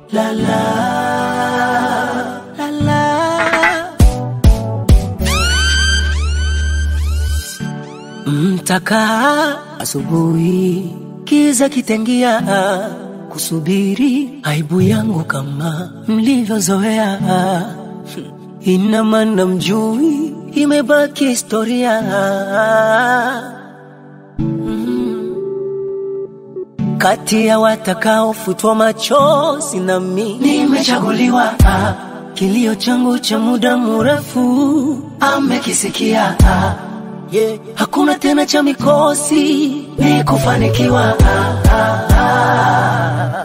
la la la la Mtakaa asubuhi, kiza kitengia, kusubiri aibu yangu kama mlivyozoea. Ina maana mjui, imebaki historia. Mm. Kati ya watakaofutwa machozi na mi nimechaguliwa. Ah, Kilio changu cha muda mrefu amekisikia. Ah, yeah. Hakuna tena cha mikosi, ni kufanikiwa. Ah, ah, ah.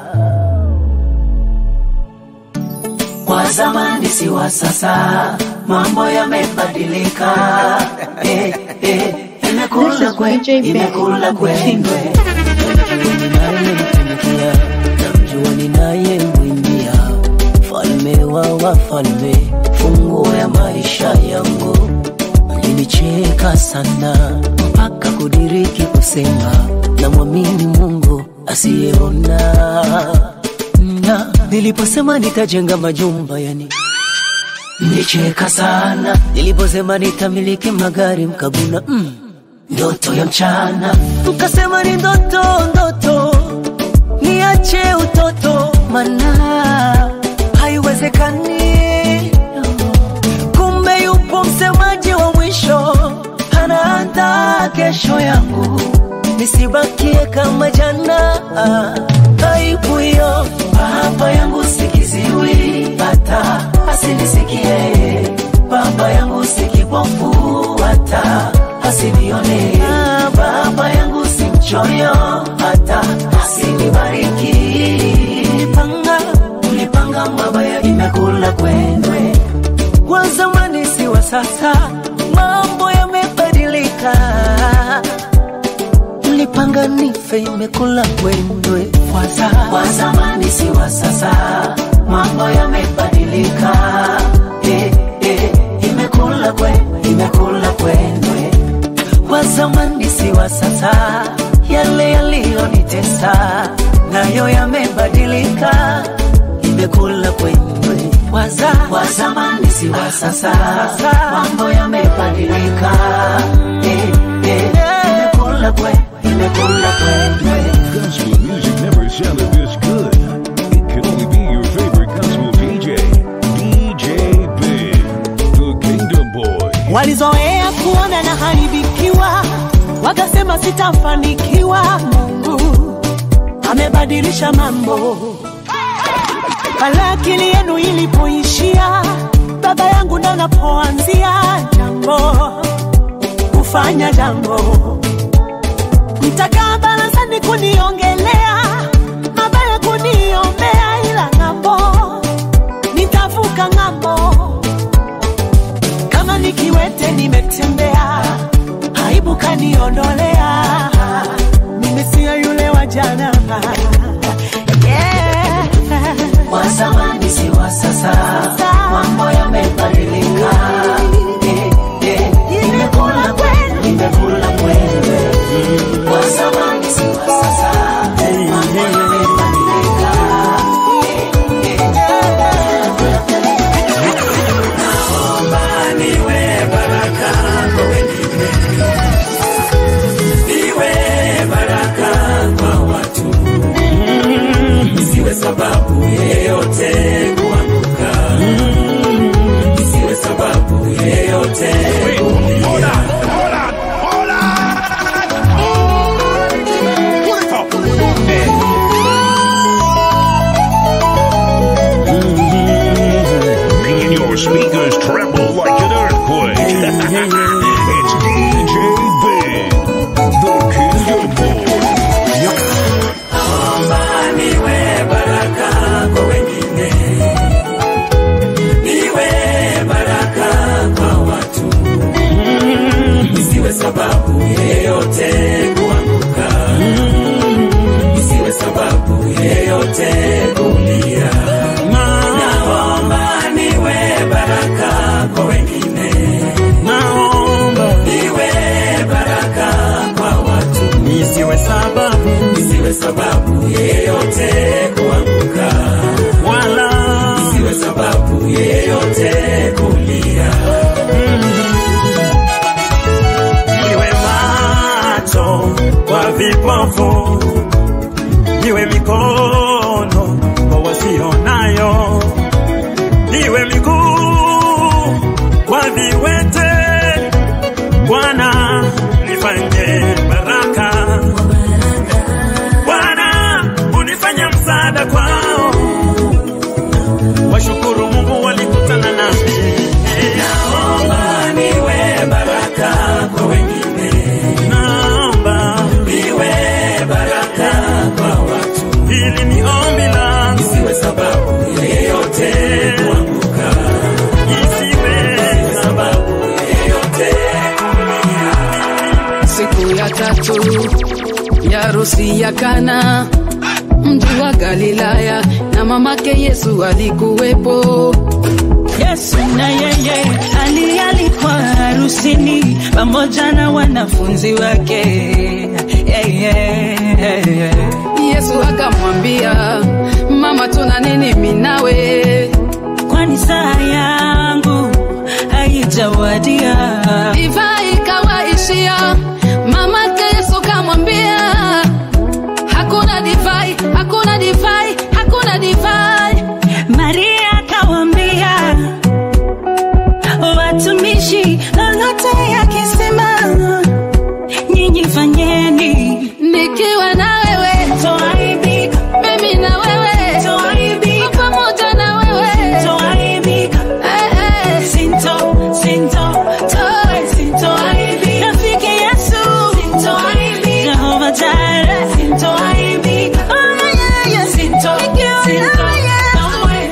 Kwa zamani si wa sasa, mambo yamebadilika. Eh, eh, imekula kwe, imekula kwendwe. Ninayemtumikia, namjua ninayemwimbia, falme wa wafalme, funguo ya maisha yangu. Mlinicheka sana mpaka kudiriki kusema namwamini Mungu asiyeona na niliposema nitajenga majumba yani mlicheka sana niliposema nitamiliki magari mkaguna mm, ndoto ya mchana mkasema ni ndoto ndoto niache utoto mana haiwezekani kumbe yupo msemaji wa mwisho anaandaa kesho yangu nisibakie kama jana aibu hiyo baba yangu sikiziwi hata asinisikie baba yangu sikipofu hata asinione baba yangu si mchoyo hata asinibariki ulipanga ulipanga mabaya imekula kwenwe wa zamani si wa sasa mambo yamebadilika mlipanga nife imekula kwendwe waza wa zamani si wa sasa mambo yamebadilika eh, eh, imekula kwe imekula kwendwe wa zamani si wa sasa yale yaliyonitesa nayo yamebadilika imekula kwendwe waza wa zamani si wa sasa mambo yamebadilika eh, eh, imekula kwe imekula kwendwe Gospel music never sounded this good. It can only be your favorite gospel DJ, DJ Big, the Kingdom Boy. walizoea kuona na haribikiwa, wakasema sitafanikiwa. Mungu amebadilisha mambo. Pale akili yenu ilipoishia, baba yangu ndo napoanzia jambo, kufanya jambo. Mtakaa barazani kuniongelea mabaya, kuniombea, ila ng'ambo nitavuka ng'ambo kama nikiwete nimetembea, aibu kaniondolea, mimi siyo yule wa jana. Yeah. wa zamani si wa sasa, mambo yamebadilika. Eh, eh, Imekula kweli, imekula kweli. Wa zamani si wa sasa, mambo yamebadilika. Eh, eh, Naomba niwe baraka kwa wengine, niwe baraka kwa watu isiwe sababu yeyote kuanguka, isiwe sababu yeyote kuumia. Making your speakers tremble like an earthquake. it's DJ Big, the Kingdom Boy. Naomba niwe baraka kwa wengine, niwe baraka kwa watu, isiwe sababu yeyote kuanguka, isiwe sababu yeyote kulia. Naomba niwe baraka kwa wengine, niwe baraka kwa watu, Nisiwe sababu isiwe sababu yeyote kuanguka, vipofu, niwe mikono kwa wasionayo, niwe miguu kwa viwete. Bwana nifanye baraka, Bwana unifanye msaada kwao. Washukuru Mungu walikutana nami, naomba niwe baraka kwa wengine, naomba niwe baraka kwa watu. Hili ni ombi langu, isiwe sababu ya yeyote kuanguka, isiwe sababu ya yeyote siku ya tatu ya harusi ya Kana, mji wa Galilaya, na mamake Yesu alikuwepo. Yesu na yeye alialikwa harusini pamoja na wanafunzi wake. Yeah, yeah, yeah. Yesu akamwambia, mama, tuna nini mimi nawe? Kwani saa yangu haijawadia. Divai ikawaishia, mamake Yesu kamwambia, hakuna divai, hakuna divai, hakuna divai. Maria akawambia watumishi, lolote akisema nyinyi fanyeni. Nikiwa na wewe, Toaibika, mimi na wewe, toaibika, pamoja na wewe. toaibika. Eh, eh. Sinto, sinto, toe, sintoaibika. Rafiki Yesu, sintoaibika. Jehova Jireh, sintoaibika. Oh, yeah, yeah, sinto, sinto, kamwe.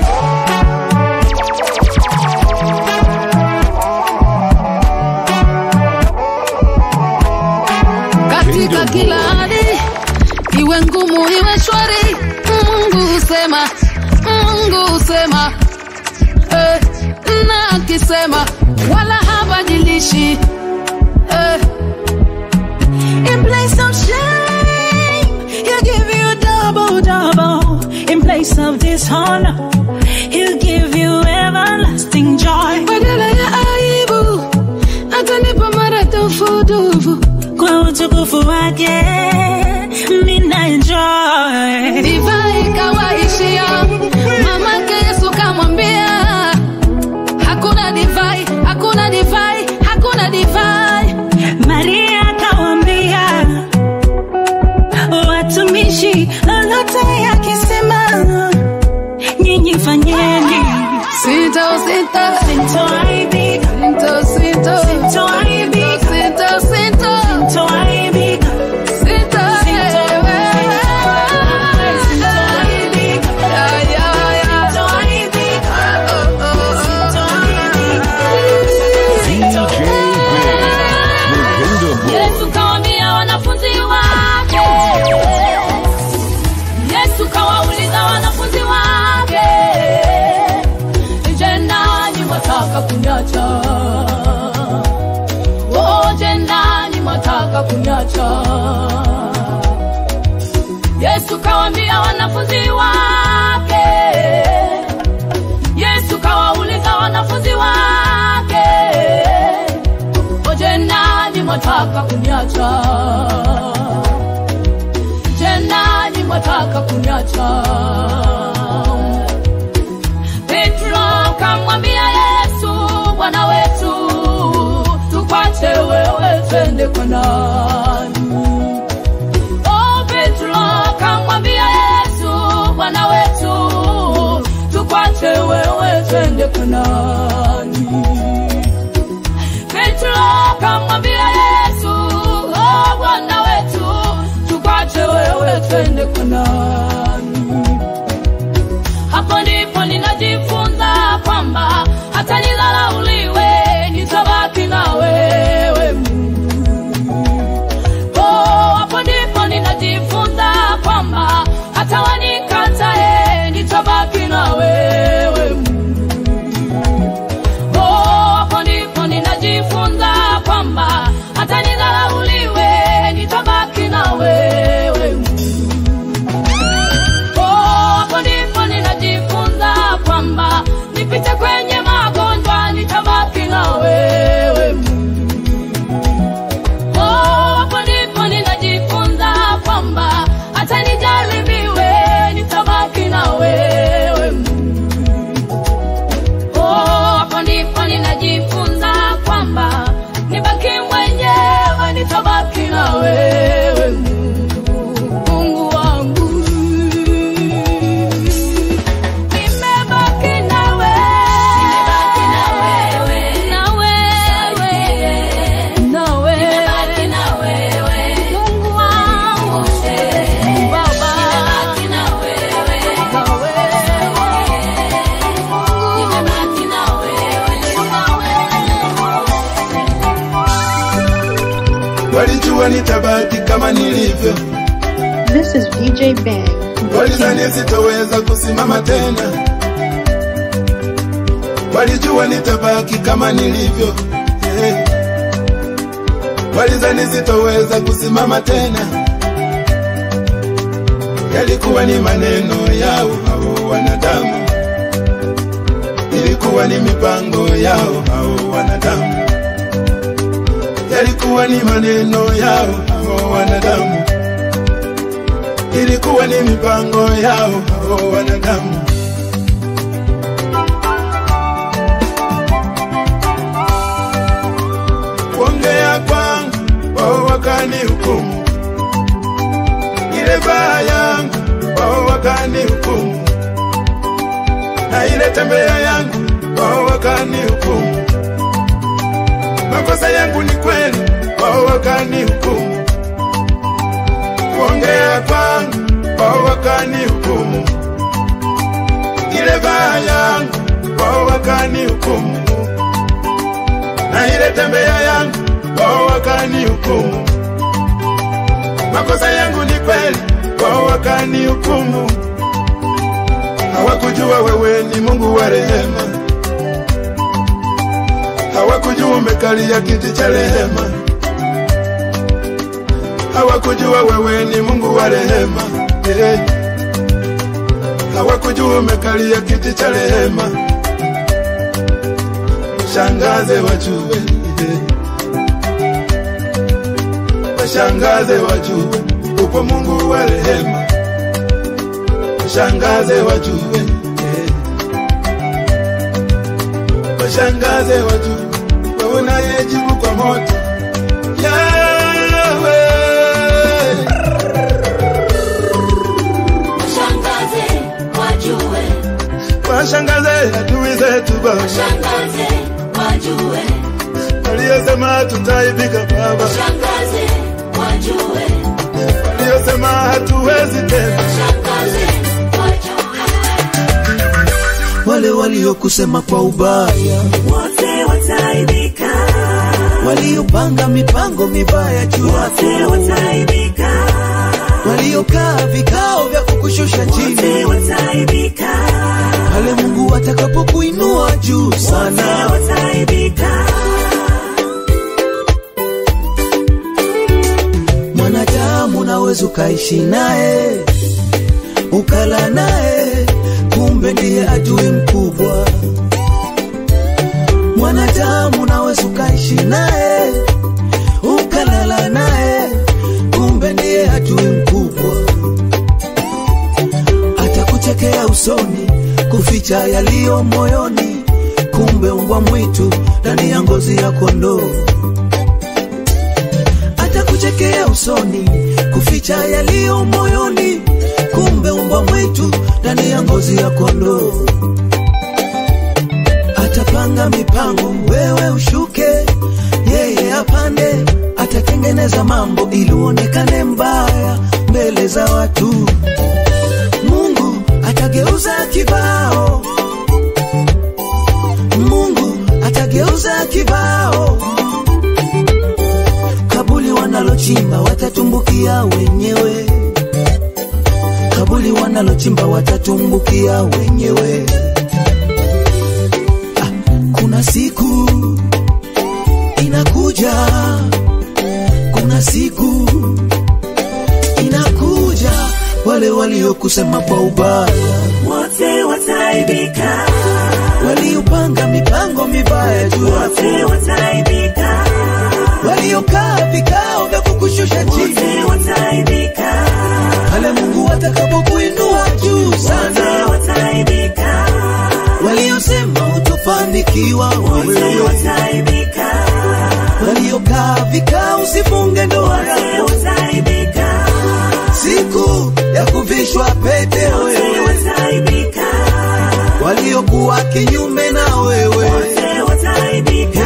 katika kila hali, iwe ngumu iwe shwari, Mungu husema, Mungu husema eh, na akisema wala habadilishi eh, In place of shame, he'll give you double, double. In place of dishonor, he'll give you everlasting joy. badala ya aibu atanipa maradufudufu. Kwa utukufu wake, mina enjoy. Divai ikawaishia, mamake Yesu kamwambia, hakuna divai, hakuna divai, hakuna divai. Maria akawambia watumishi, lolote akisema nyinyi fanyeni. Sito, sito, Sintoaibika, sito, sito, sintoaibika, sito, sito, sintoaibika, sito, sintoaibika, Ya, ya, ya. sintoaibika, Oh, oh, DJ Big, the Kingdom Boy. Yesu kawambia wanafunzi wake, Yesu kawauliza wanafunzi wake, je, nanyi mwataka kunyacha? Oh, je, nanyi mwataka kunyacha? Yesu kawambia wanafunzi wake, Yesu kawauliza wanafunzi wake Oje nani mwataka kuniacha? Je, nani mwataka kuniacha? Petro kamwambia Yesu, Bwana wetu, tukwache wewe, twende kwa nani? Oh, Petro kamwambia Yesu, Bwana wetu, tukwache wewe, twende kwa nani? Petro kamwambia Yesu, oh Bwana wetu, tukwache wewe twende kwa nani? Hapo ndipo ninajifunza kwamba hata nidharauliwe, nitabaki na wewe Mungu. Oh, hapo ndipo ninajifunza kwamba hata wanikatae, nitabaki na wewe Mungu. Oh, hapo ndipo ninajifunza kwamba hata nidharauliwe, nitabaki na wewe Mungu. Oh, hapo ndipo ninajifunza kwamba nitabaki kama nilivyo, This is VJ Bang. walidhani sitoweza kusimama tena, walijua nitabaki kama nilivyo hey. Walidhani sitoweza kusimama tena, yalikuwa ni maneno yao hao wanadamu, ilikuwa ni mipango yao hao wanadamu, yalikuwa ni maneno yao hao wanadamu ilikuwa ni mipango yao hao wanadamu. Kuongea kwangu wao wakani hukumu, ile baa yangu wao wakani hukumu, na ile tembea yangu wao wakani hukumu. Makosa yangu ni kweli, wao wakani hukumu kuongea kwangu wao wakani hukumu, ile baa yangu wao wakani hukumu, na ile tembea yangu wao wakani hukumu. Makosa yangu ni kweli, wao wakani hukumu. Hawakujua wewe ni Mungu wa rehema, hawakujua umekalia kiti cha rehema hawakujua wewe ni Mungu wa rehema eh. Hawakujua umekalia kiti cha rehema, shangaze wajue eh. Washangaze wajue upo Mungu wa rehema, shangaze wajue eh. Washangaze wajue wewe unayejibu kwa moto Yahweh. Shangaze wajue, washangaze adui zetu Baba, shangaze wajue, waliosema tutaibika Baba, shangaze wajue, waliosema hatuwezi tena, shangaze wajue, wale waliokusema kwa ubaya, wote wataibika, waliopanga mipango mibaya juu wote yako, wataibika, waliokaa vikao vya kukushusha wote chini, wataibika, pale Mungu atakapokuinua juu wote sana. wataibika, Mwanadamu unaweza ukaishi naye ukala naye, kumbe ndiye adui mkubwa. Mwanadamu unaweza ukaishi naye ukalala naye, kumbe ndiye adui mkubwa. Atakuchekea usoni, kuficha yaliyo moyoni, kumbe mbwa mwitu ndani ya ngozi ya kondoo atakuchekea usoni, kuficha yaliyo moyoni, kumbe umbwa mwitu ndani ya ngozi ya kondoo. Atapanga mipango, wewe ushuke, yeye apande. Atatengeneza mambo ili uonekane mbaya mbele za watu. Mungu atageuza kibao, Mungu atageuza kibao kabuli wanalochimba watatumbukia wenyewe, kabuli wanalochimba watatumbukia wenyewe. Ah, kuna siku inakuja, kuna siku inakuja, wale waliokusema kwa ubaya, wote wataibika, waliopanga mipango mibaya juu yako, wote wataibika, waliokaa vikao vya kukushusha chini wote wataibika, pale Mungu atakapokuinua juu wote sana, wataibika, waliosema utofanikiwa wote wewe, wataibika, waliokaa vikao usifunge ndoa wote yako, wataibika, siku ya kuvishwa pete wote wewe, wataibika, waliokuwa kinyume na wewe wote wataibika,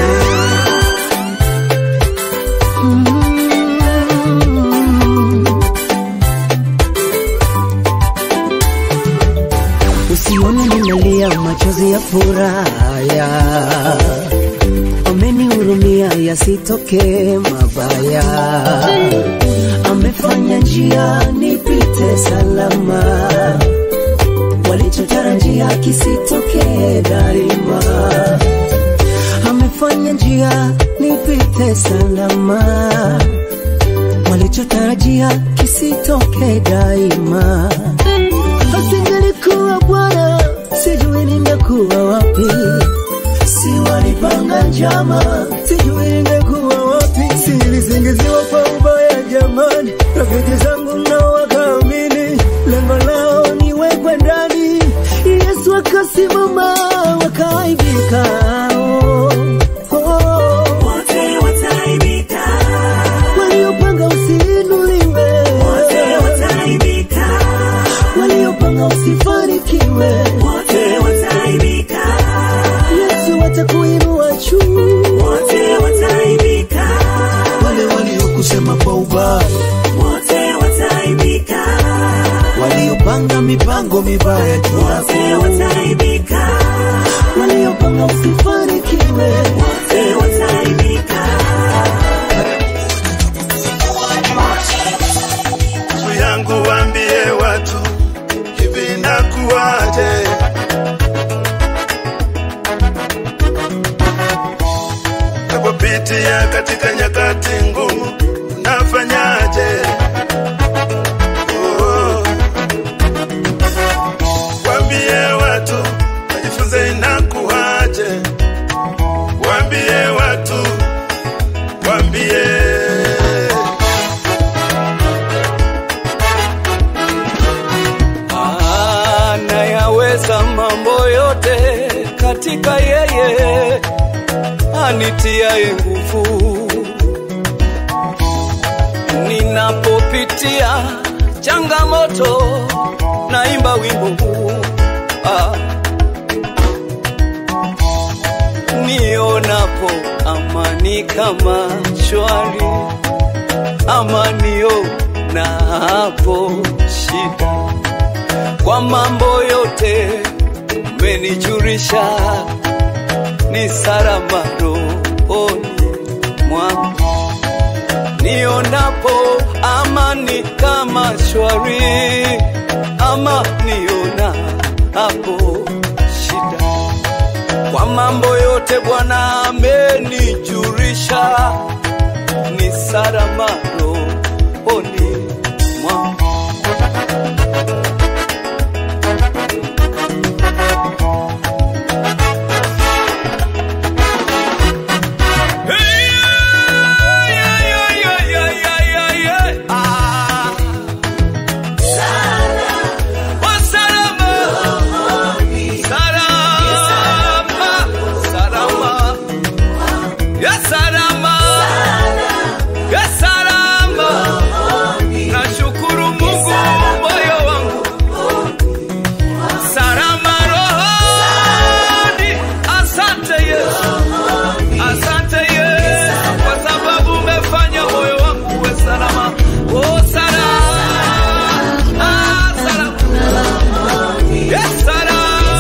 Usione ninalia machozi ya furaha, wamenihurumia yasitokee mabaya. Amefanya njia nipite salama, walichotarajia kisitokee daima. Amefanya njia nipite salama, walichotarajia kisitokee daima. Asingelikuwa Bwana, sijui ningekuwa wapi si walipanga njama, sijui ningekuwa wapi. Silisingiziwa kwa ubaya jamani, rafiki zangu nao wakaamini, lengo lao niwekwe ndani. Yesu akasimama, wakaaibika. Oh, oh. wote wataaibika, Waliopanga usiinuliwe, wote wataaibika, waliopanga usifanikiwe, wote wataaibika, Yesu atakuinua juu. wote wataaibika, wale waliokusema kwa ubaya, wote wataaibika, waliopanga mipango mibaya juu wote yako, wataaibika, waliopanga usifanikiwe, wote wataaibika. Ndugu yangu waambie watu hivi nakuwaje? Napopitia katika nyakati ngumu, unafanyaje? Oh. Waambie watu wajifunze inakuwaje? Waambie watu, waambie anayaweza mambo yote katika yeye anitiaye nguvu. Ninapopitia changamoto, naimba wimbo huu ah. Nionapo amani kama shwari, amanio na hapo shida kwa mambo yote umenijulisha, ni salama rohoni mwangu. Nionapo amani kama shwari, ama niona hapo shida. Kwa mambo yote Bwana amenijulisha, ni salama rohoni mwangu. Nashukuru Mungu moyo wangu salama rohoni. Asante Yesu, asante Yesu, kwa sababu umefanya moyo wangu uwe salama. Oh, salama, ah, salama, yes, salama.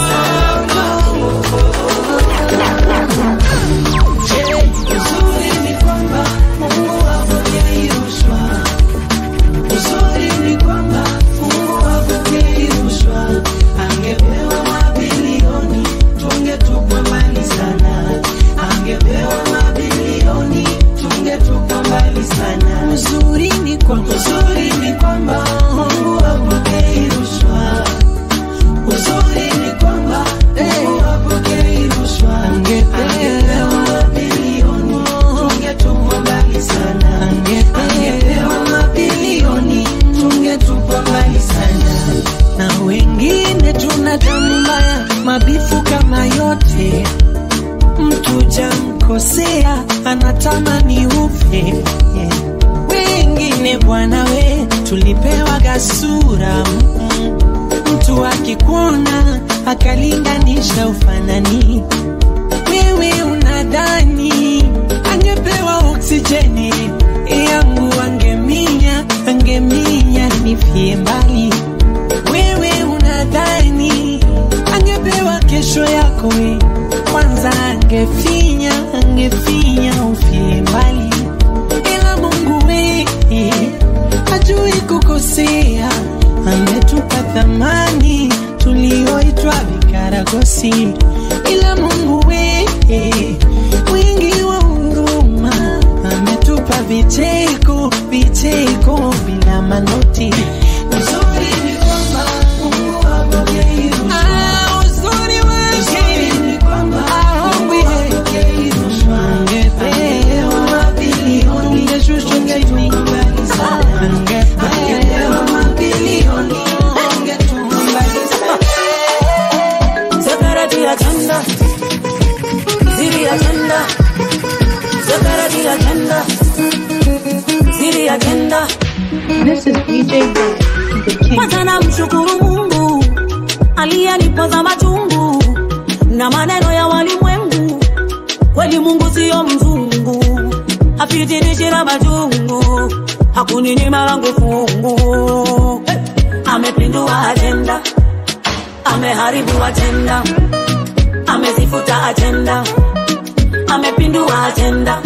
Uzuri ni kwamba Mungu hapokei rushwa. Uzuri ni kwamba Mungu hapokei rushwa. Angepewa mabilioni tungetupwa mbali sana. Angepewa mabilioni tungetupwa mbali sana. Uzuri ni kwamba uzuri ni kwamba Mungu hapokei rushwa. Uzuri ni kwamba Mungu hapokei rushwa. Angepewa mabilioni tungetupwa mbali sana. Angepewa mabilioni tungetupwa mbali sana. Na wengine tuna damu mbaya, mabifu kama yote. Mtu jamkosea anatamani ufe. Wengine bwana we, tulipewa gasura mm. Mtu akikuona akalinganisha ufanani, wewe unadhani angepewa oksijeni yangu, angeminya angeminya nifie mbali. Wewe unadhani angepewa kesho yako we, kwanza angefinya angefinya ufie mbali. hajakosea, ametupa thamani tulioitwa vikaragosi, ila Mungu wewe mwingi wa huruma ametupa vicheko vicheko bila manoti. Uzuri ni kwamba Mungu hapokei rushwa. Ah, uzuri wake ni kwamba hapokei rushwa. Angepewa mabilioni, ungeshushwa ungetumaliza. Angepewa mabilioni, ungetumaliza. Separate agenda. Ziri agenda. Separate agenda. Ziri agenda. This is DJ Ben, the king. Kwanza namshukuru Mungu aliyenipoza machungu na maneno ya walimwengu. Kweli Mungu siyo mzungu, hapitilishi na majungu, hakuninyima langu fungu. Hey! Amepindua ajenda, ameharibu ajenda, amezifuta ajenda, amepindua ajenda.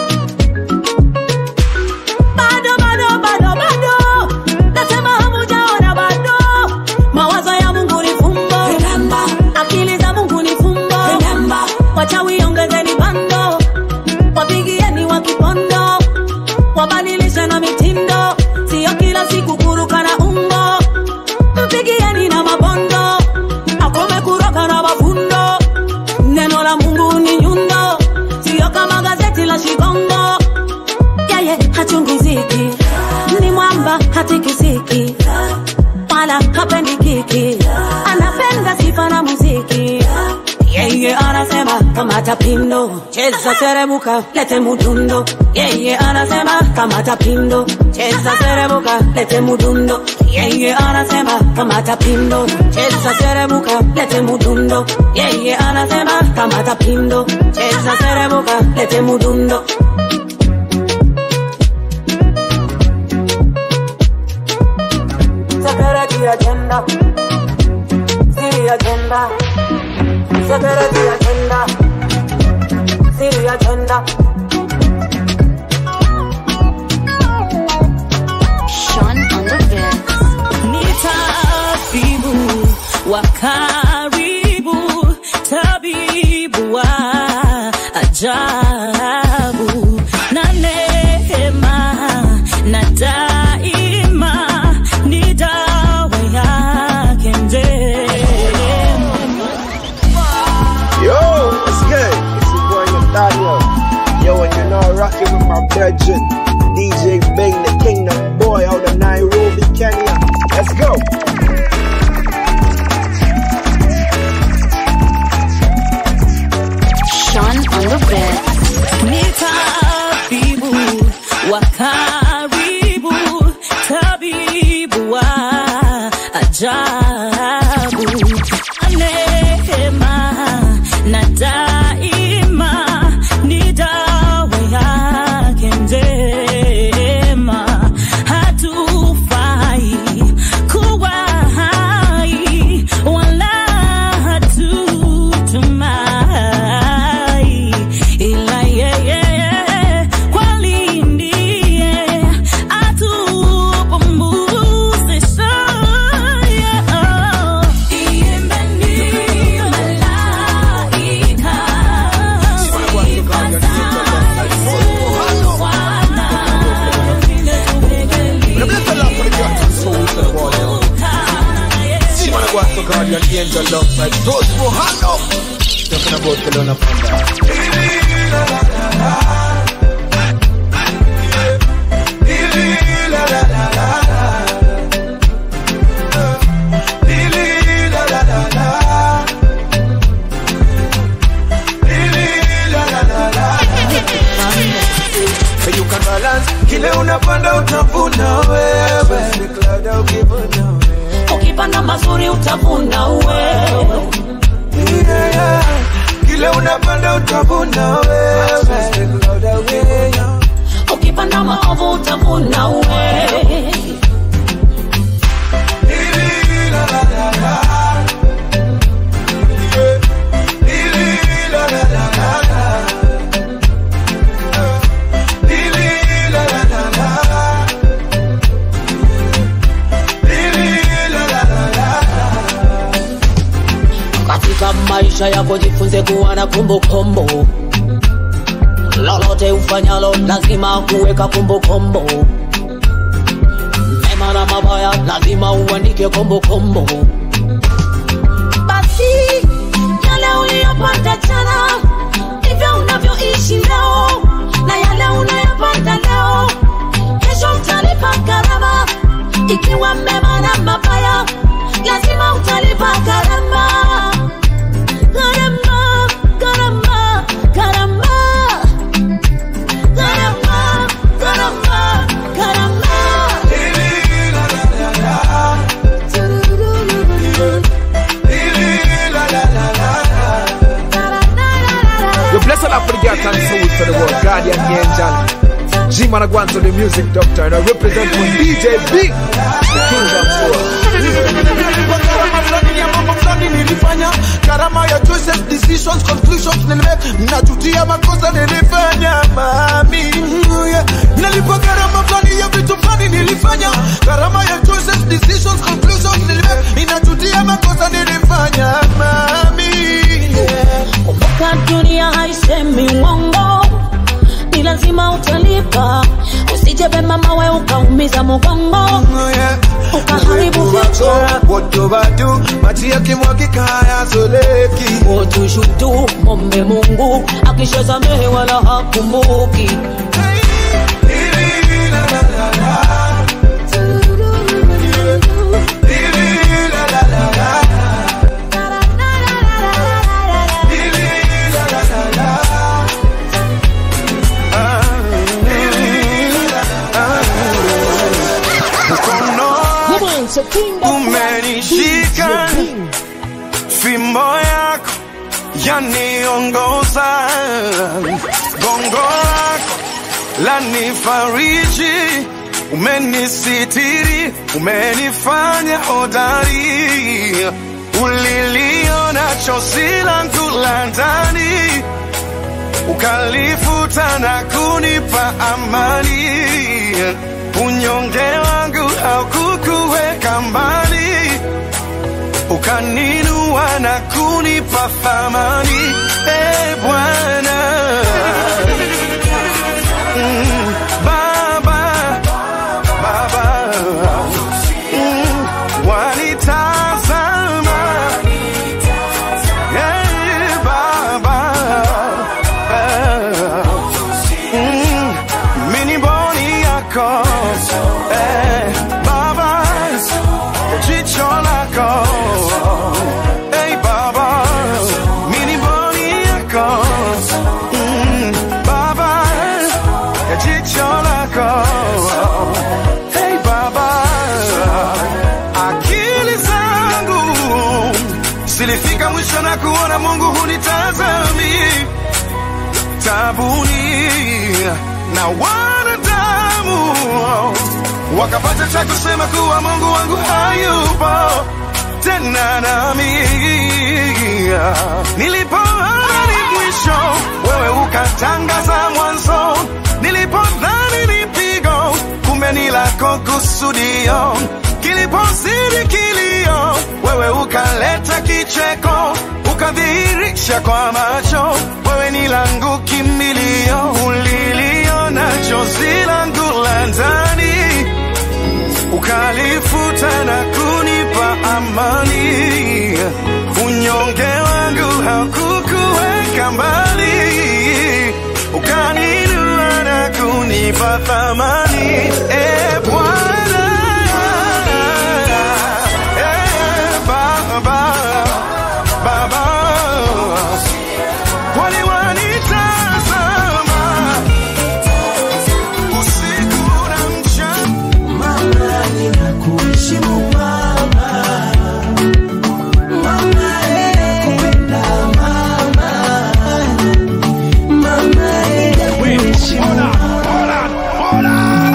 Bado, bado, bado, bado, nasema hamujaona bado. Mawazo ya Mungu ni fumbo, akili za Mungu ni fumbo. Wachawi ongezeni bando, wapigieni wa kipondo, wabadilishe na mitindo, sio kila siku kuruka na umbo. Mpigieni na mabondo, akome kuroka na mafundo. Neno la Mungu ni nyundo, sio kama gazeti la Shikongo yeye hachungiziki, ni mwamba hatikisiki, wala hapendi kiki, anapenda sifa na muziki. Yeye anasema kamata pindo, cheza serebuka, lete mudundo. Yeye anasema kamata pindo, cheza serebuka, lete mudundo. Yeye anasema kamata pindo, cheza serebuka, lete mudundo. Yeye anasema kamata pindo, cheza serebuka, lete mudundo. Security agenda. City agenda. Security agenda. City agenda. Sean on the bed. Ni tabibu wa karibu, tabibu wa ajabu na neema na daima ni dawa yake njema. Yo, what's good? It's your boy Nathaniel. Yo, and you know I'm rocking with my brethren, DJ Bang, the Kingdom Boy out of Nairobi, Kenya. Let's go. Sean on the bed. Ni tabibu wa karibu, tabibu wa ajabu, neema na daima ni dawa yake njema, hatufai kuwa hai wala hatutumai ila yeye kweli ndiye atupumzisha. Imbeni malaika, See, man, I go out for Guardian Angel love like those who hand up. Talking about Kelowna Panda. You can balance kile unapanda utavuna wewe Cloud ukivuna wewe. ukipanda mazuri utavuna wewe Yeah, yeah. kile unapanda utavuna wewe Cloud ukivuna ukipanda maovu utavuna wewe maisha yako jifunze kuwa na kumbukumbu lolote ufanyalo lazima kuweka kumbukumbu mema na mabaya lazima uandike kumbukumbu basi yale uliyopata jana ndivyo unavyoishi leo na yale unayopata leo kesho utalipa gharama ikiwa mema na mabaya lazima utalipa gharama gharama gharama gharama gharama gharama gharama You bless a lot for the God and souls for the world. Guardian angel. G Man Agwan to the music doctor. And I represent for DJ Big. The Kingdom Soul. Gharama fulani ya mambo fulani nilifanya gharama ya choices decisions conclusions nilime najutia makosa nilifanya mami yeah. nalipa gharama fulani ya vitu fulani nilifanya gharama ya choices decisions conclusions nilime inajutia makosa nilifanya mami yeah. kumbuka dunia haisemi uongo ni lazima utalipa usijebe mama we ukaumiza mugongo ukaharibu vitu wotobatu maji yakimwagika hayasoleki wotushutu mombe mungu akishasamehe wala hakumbuki umenishika fimbo yako yaniongoza gongo lako lanifariji umenisitiri umenifanya hodari uliliona chozi langu la ndani ukalifuta na kunipa amani unyonge wangu haukukuweka mbali ukaninua na kunipa thamani e bwana mm, baba baba mm, wanitazama Eh, baba eh, mm, mini boni yako eh, baba jicho lako hey baba mini boni yako mm, baba jicho lako hey baba akili zangu zilifika mwisho na kuona mungu hunitazami tabuni na wanadamu wakapata cha kusema kuwa mungu wangu hayupo tena nami nilipoani mwisho wewe ukatangaza mwanzo nilipodhani ni pigo kumbe ni lako kusudio kilipozidi kilio wewe ukaleta kicheko ukadhihirisha kwa macho wewe ni langu kimbilio uliliona chozi langu la ndani ukalifuta na kunipa amani unyonge wangu haukukuweka mbali ukaninua na kunipa thamani e bwana e baba baba kwani wanitazama usiku na mchana mama ninakuheshimu mama mama nakupenda mama mama ninakuheshimu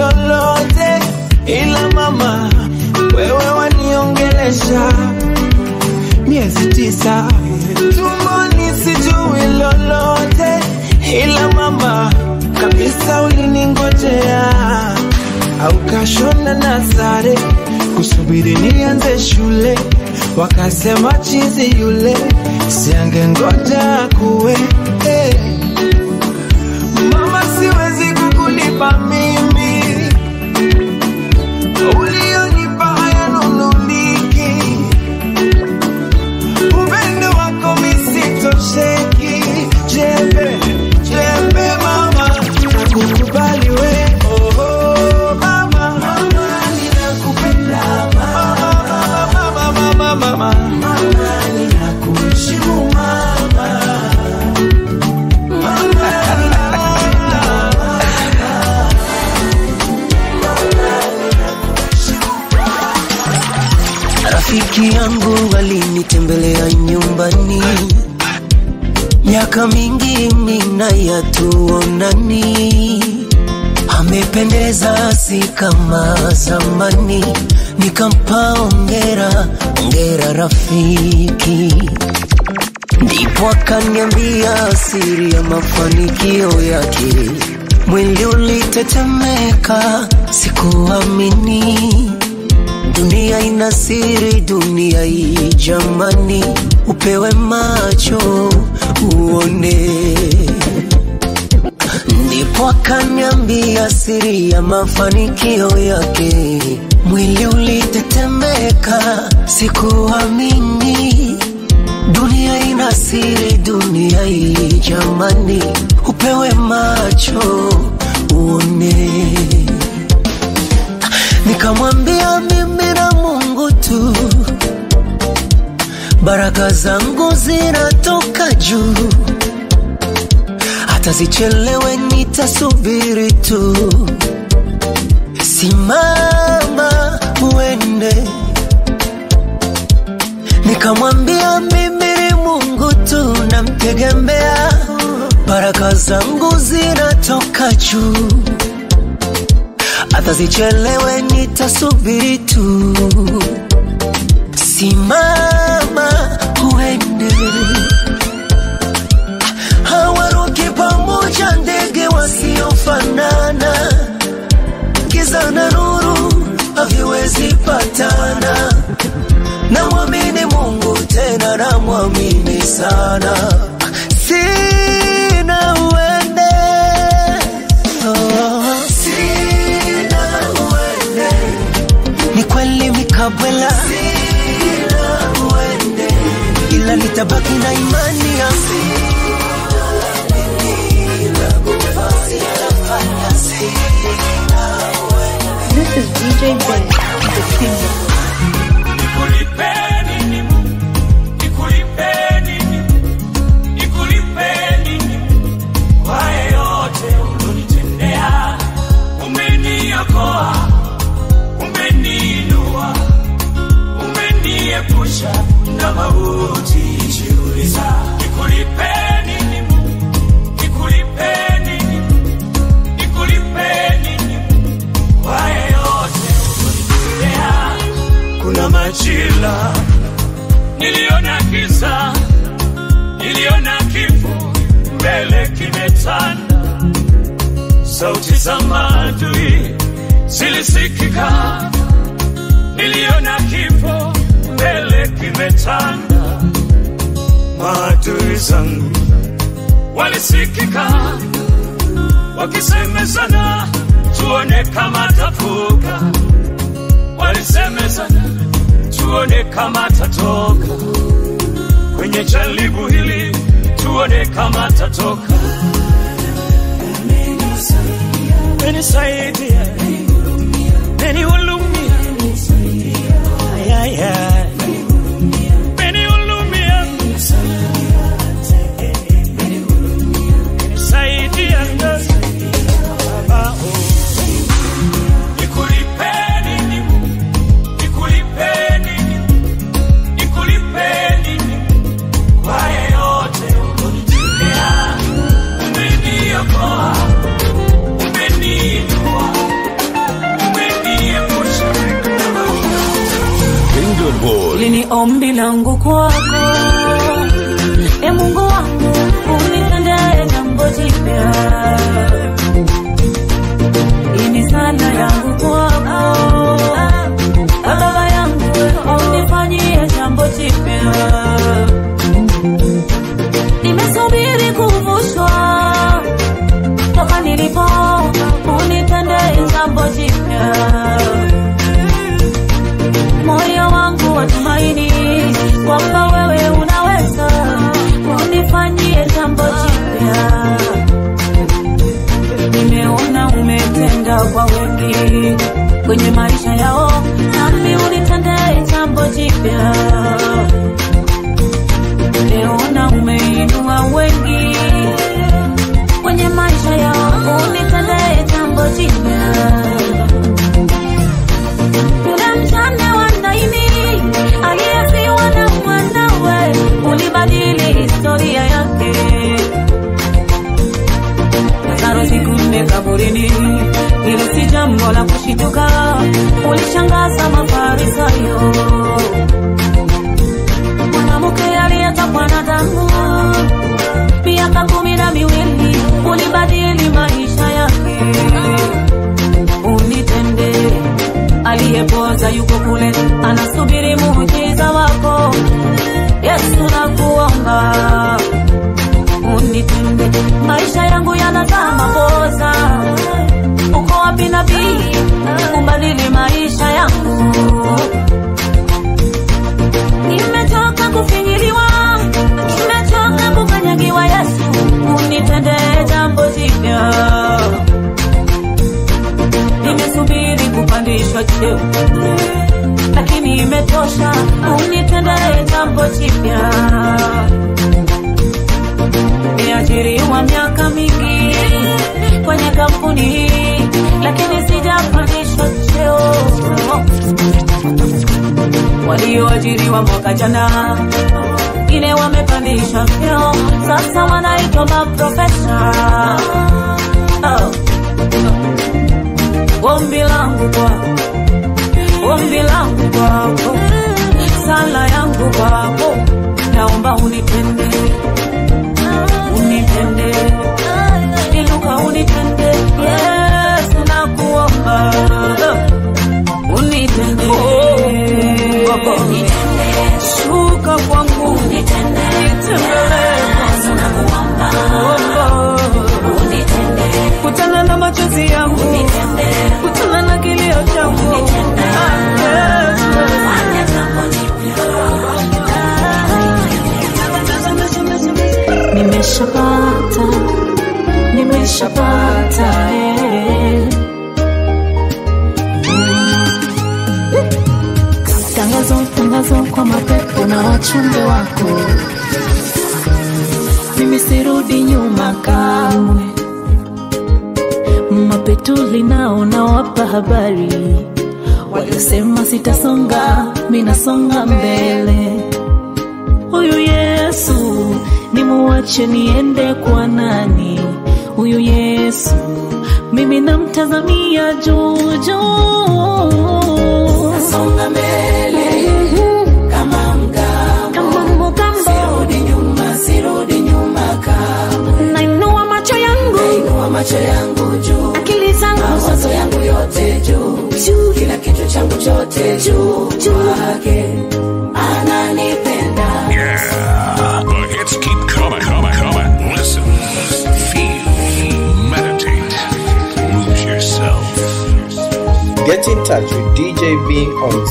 lolote, ila mama wewe waniongelesha miezi tisa tumboni, sijui lolote, ila mama kabisa uliningojea au kashona na sare kusubiri nianze shule, wakasema chizi yule siange ngoja kuwe eh. Mama, siwezi kukulipa mimi ulionipa hayanunuliki, upendo wako misitosheki. Jembe jembe, mama, nakukubali we oh, oh, mama, mama, ninakupenda mama, mama, mama, mama, mama, ninakuheshimu mama. Rafiki yangu alinitembelea nyumbani, miaka mingi mina yatuonani, amependeza si kama zamani, nikampa ongera ongera rafiki, ndipo akaniambia siri ya mafanikio yake. Mwili ulitetemeka, sikuamini Dunia ina siri, dunia hii jamani, upewe macho uone. Ndipo akaniambia siri ya mafanikio yake. Mwili ulitetemeka, sikuamini. Dunia ina siri, dunia hii jamani, upewe macho uone. Nikamwambia mimi na Mungu tu, baraka zangu zinatoka juu, hata zichelewe nitasubiri tu. Simama uende. Nikamwambia mimi ni Mungu tu, namtegemea, baraka zangu zinatoka juu hata zichelewe nitasubiri tu. Simama uende, hawaruki pamoja ndege wasiofanana, giza na nuru haviwezi patana. Namwamini Mungu tena namwamini sana, sina uende oh. Sina uende, ni kweli mikabwela, sina uende, ila nitabaki na imani yangu. This is DJ Ben, the Kingdom. Nikulipeni nini? Nikulipeni nini? Nikulipeni nini? Kwa yeyote ulonitendea, umeniokoa, umeniinua, umeniepusha na mauti. Jiuliza, nikulipeni nini? Nikulipeni nini? Nikulipeni nini? Kwa yeyote ulonitendea, kuna majira niliona giza, niliona kifo mbele kimetanda, sauti za maadui zilisikika, niliona kifo mbele kimetanda, maadui zangu walisikika wakisemezana, tuone kama tafuka, walisemezana tuone kama tatoka kwenye jaribu hili, tuone kama tatoka. Menisaidia, menihurumia, Ay, ay, ay. menihurumia, menisaidia, Baba, oh. Nikulipeni nini? Nikulipeni nini? Nikulipeni nini? Kwa yeyote ulonitendea, umeniokoa, umeniinua, ombi langu kwako e mungu wangu unitendee jambo jipya ini sala yangu kwako E baba yangu unifanyie jambo jipya nimesubiri kuvushwa toka nilipo unitendee jambo jipya moyo wangu watumaini kwamba wewe unaweza unifanyie jambo jipya nimeona umetenda kwa wengi kwenye maisha yao nami unitendee jambo jipya nimeona umeinua wengi kwenye maisha yao unitendee jambo jipya yule mjane wa Naini aliyefiwa na mwanawe, ulibadili historia yake. Lazaro siku nne kaburini, hilo si jambo la kushituka, ulishangaza Mafarisayo. Mwanamke aliyetokwa na damu miaka kumi na miwili, ulibadili maisha yake. Unitendee aliyepoza yuko kule anasubiri muujiza wako yesu nakuomba unitende maisha yangu yanazaa mapoza uko wapi nabii ubadili maisha yangu nimechoka kufinyiliwa nimechoka kukanyagiwa yesu unitende jambo jipya nimesubiri kupandishwa cheo lakini imetosha unitendee jambo jipya nimeajiriwa miaka mingi kwenye kampuni hii lakini sijapandishwa cheo walioajiriwa mwaka jana wengine wamepandishwa vyeo sasa wanaitwa maprofesa oh. ombi langu kwako ombi langu kwako sala yangu kwako naomba unitende unitende iluka unitende yesu nakuomba unitende shuka kwangu nitembelee kutana na machozi yangu kutana na kilio changu nimeshapata nimeshapata eh. tangazo tangazo kwa mapepo na wachumbe wako mimi sirudi nyuma kamwe mapetuli nao nawapa habari waliosema sitasonga minasonga mbele huyu yesu nimuwache niende kwa nani huyu yesu mimi namtazamia juujuu Songa mbele kama mgambo, sirudi nyuma, sirudi nyuma kamwe. nainua macho yangu Nainua macho yangu juu, akili zangu mawazo yangu yote juu, kila kitu changu chote juu kwake, ananipenda. Yeah, the hits keep coming, coming, coming. Listen, feel, meditate, lose yourself. Get in touch with DJ Bing on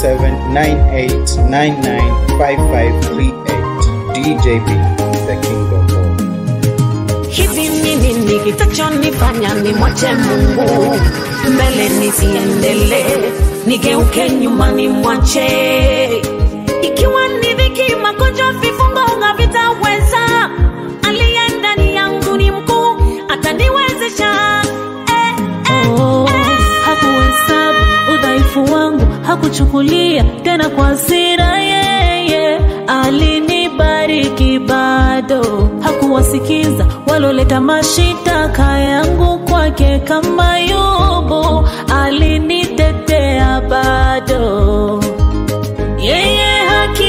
0798995538. DJ Bing, the Kingdom Boy. hivi nini ni kitachonifanya nimwache mungu mbele nisiendelee nigeuke nyuma nimwache ikiwa ni dhiki magonjwa vifungo havitaweza aliye ndani yangu ni mkuu ataniwezesha eh, eh, oh, hakuhesabu udhaifu wangu hakuchukulia tena kwa hasira yeye alinibariki bado hakuwasikiza waloleta mashitaka yangu kwake kama yubu alinitetea bado yeye haki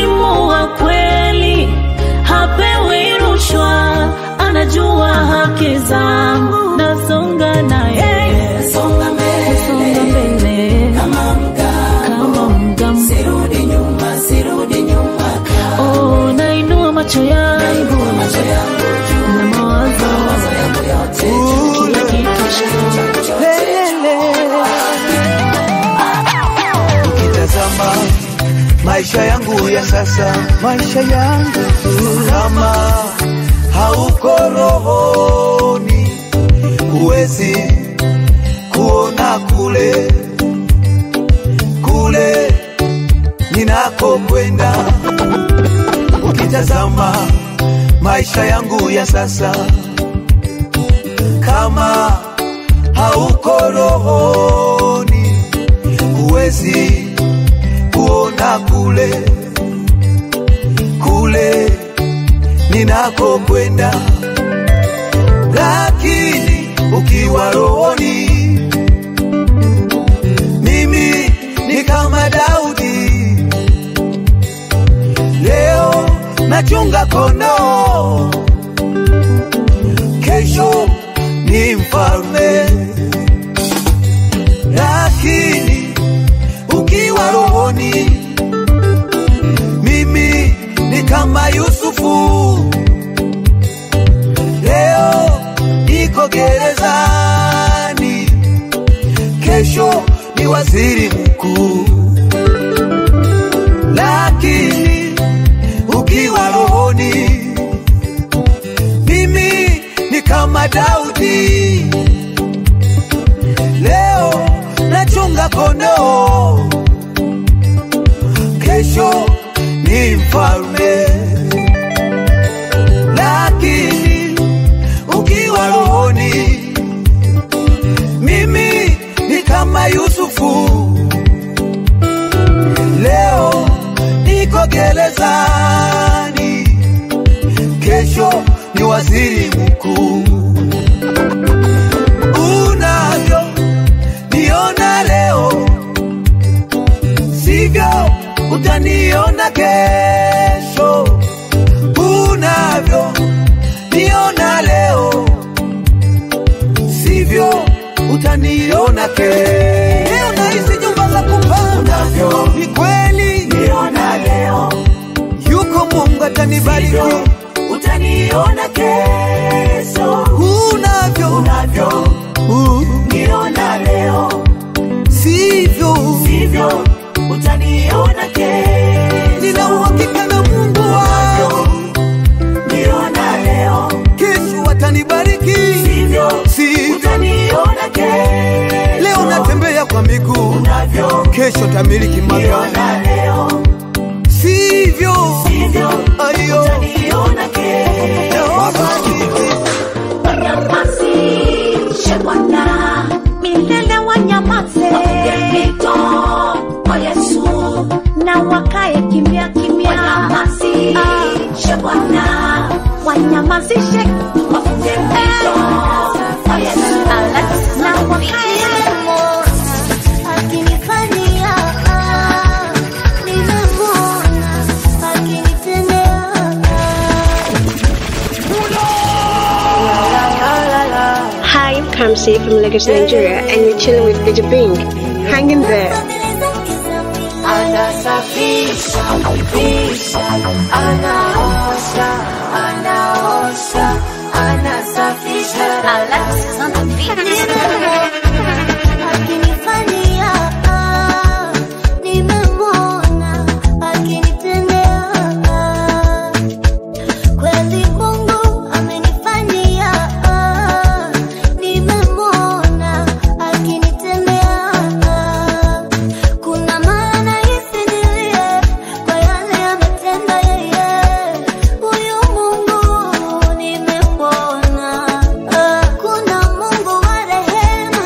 zangu nasonga naye Songa mbele. nasonga mbele Kama mgambo. kama mgambo Sirudi nyuma, sirudi nyuma oh, nainua macho yangu Nainua macho yangu juu. na mawazo Mawazo yangu yote juu. kila kitu Changu chote ukitazama maisha yangu ya sasa, maisha yangu kama hauko rohoni, huwezi kuona kule kule ninakokwenda. Ukitazama maisha yangu ya sasa, kama hauko rohoni, huwezi kuona kule kule ninakokwenda, lakini ukiwa rohoni, mimi ni kama Daudi. Leo nachunga kondoo, kesho ni mfalme, lakini ukiwa rohoni, mimi ni kama Yusufu. Leo niko gerezani, kesho ni waziri mkuu, lakini ukiwa rohoni, mimi ni kama Daudi. Leo nachunga kondoo, kesho ni mfalme, lakini ukiwa rohoni, mimi ni kama Yusufu. Leo niko gerezani, kesho ni waziri mkuu. Unavyo niona leo, sivyo utaniona kesho. Unavyo niona leo, sivyo utaniona kesho. Leo naishi nyumba za kupanga, ni kweli Niona leo. yuko Mungu atanibariki. Sivyo utaniona kesho. Unavyo Unavyo uh, niona leo. sivyo Sivyo utaniona kesho. nina uhakika na Mungu wangu, Niona leo. kesho atanibariki. Sivyo Si utaniona kesho. leo natembea kwa miguu, Unavyo kesho tamiliki magari, niona leo. sivyo Sivyo ayo utaniona kesho. Wanyamazishe Bwana. milele wanyamaze Mito kwa Yesu. na wakae kimya kimya Wanyamazishe Bwana. wanyamazishe Wafunge mito kwa Yesu. na wakae akinifanyia nimemwona akinitendea Hi, I'm Kamsi from Lagos, Nigeria, and you're chilling with DJ Bing. Hang in there. Anasafisha, fisha, anaosha, anaosha, anasafisha. akinifanyia nimemwona akinitendea kweli Mungu amenifanyia nimemwona akinitendea kuna maana hisi nilie kwa yale ametenda yeye huyu Mungu nimemwona kuna Mungu wa rehema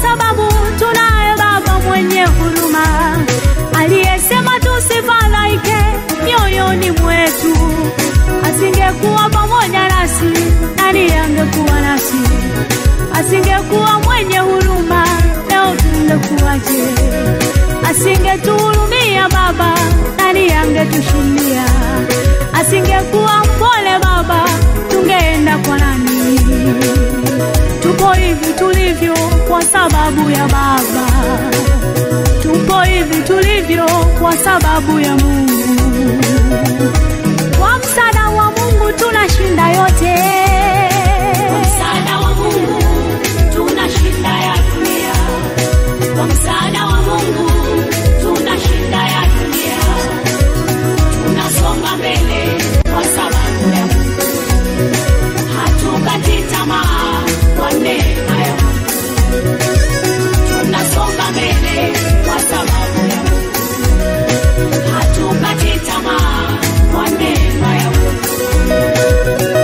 sababu tunaye Baba mwenye huruma aliyesema tusifadhaike mioyoni mwetu. Asingekuwa pamoja nasi, nani angekuwa nasi? Asingekuwa mwenye huruma, leo tungekuwaje? Asingetuhurumia Baba, nani angetushindia? Asingekuwa mpole Baba, tungeenda kwa nani? Tupo hivi tulivyo kwa sababu ya Baba, tupo hivi tulivyo kwa sababu ya Mungu. Kwa msaada wa Mungu tunashinda yote. Kwa msaada wa Mungu tunashinda ya dunia. Kwa msaada wa Mungu tunashinda ya dunia. Tunasonga mbele kwa sababu ya Mungu. Hatukati tamaa kwa neema ya Mungu. Tunasonga mbele kwa sababu ya Mungu. Hatukati tamaa kwa neema ya Mungu.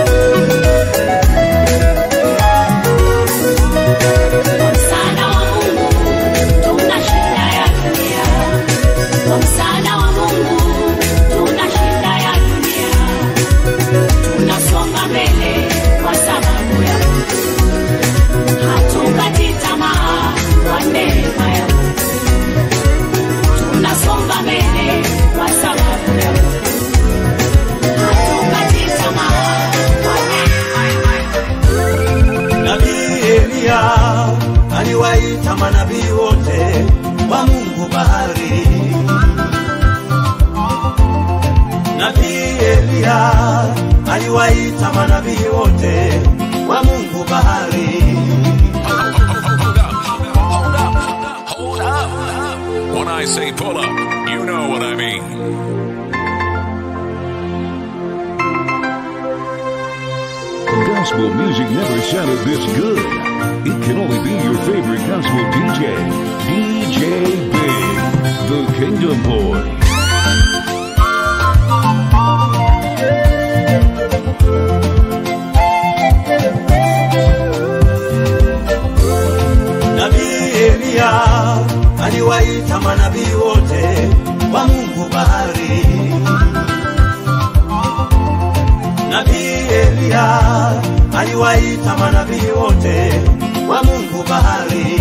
Kwa msaada wa Mungu tunashinda ya dunia. Kwa msaada wa Mungu tunashinda ya dunia. Tunasonga mbele kwa sababu ya Mungu. Hatukati tamaa kwa neema ya Mungu. Tunasonga mbele kwa sababu ya Mungu. Hatukati tamaa kwa neema ya Mungu. Nabii Eliya aliwaita manabii wote wa Mungu bahari. Nabii Eliya aliwaita manabii wote wa Mungu bahari. When I say pull up, you know what I mean. Gospel music never sounded this good. It can only be your favorite gospel DJ, DJ Big, the Kingdom Boy. Nabii Eliya aliwaita manabii wote wa Mungu bahari. Nabii Eliya aliwaita manabii wote wa Mungu bahari.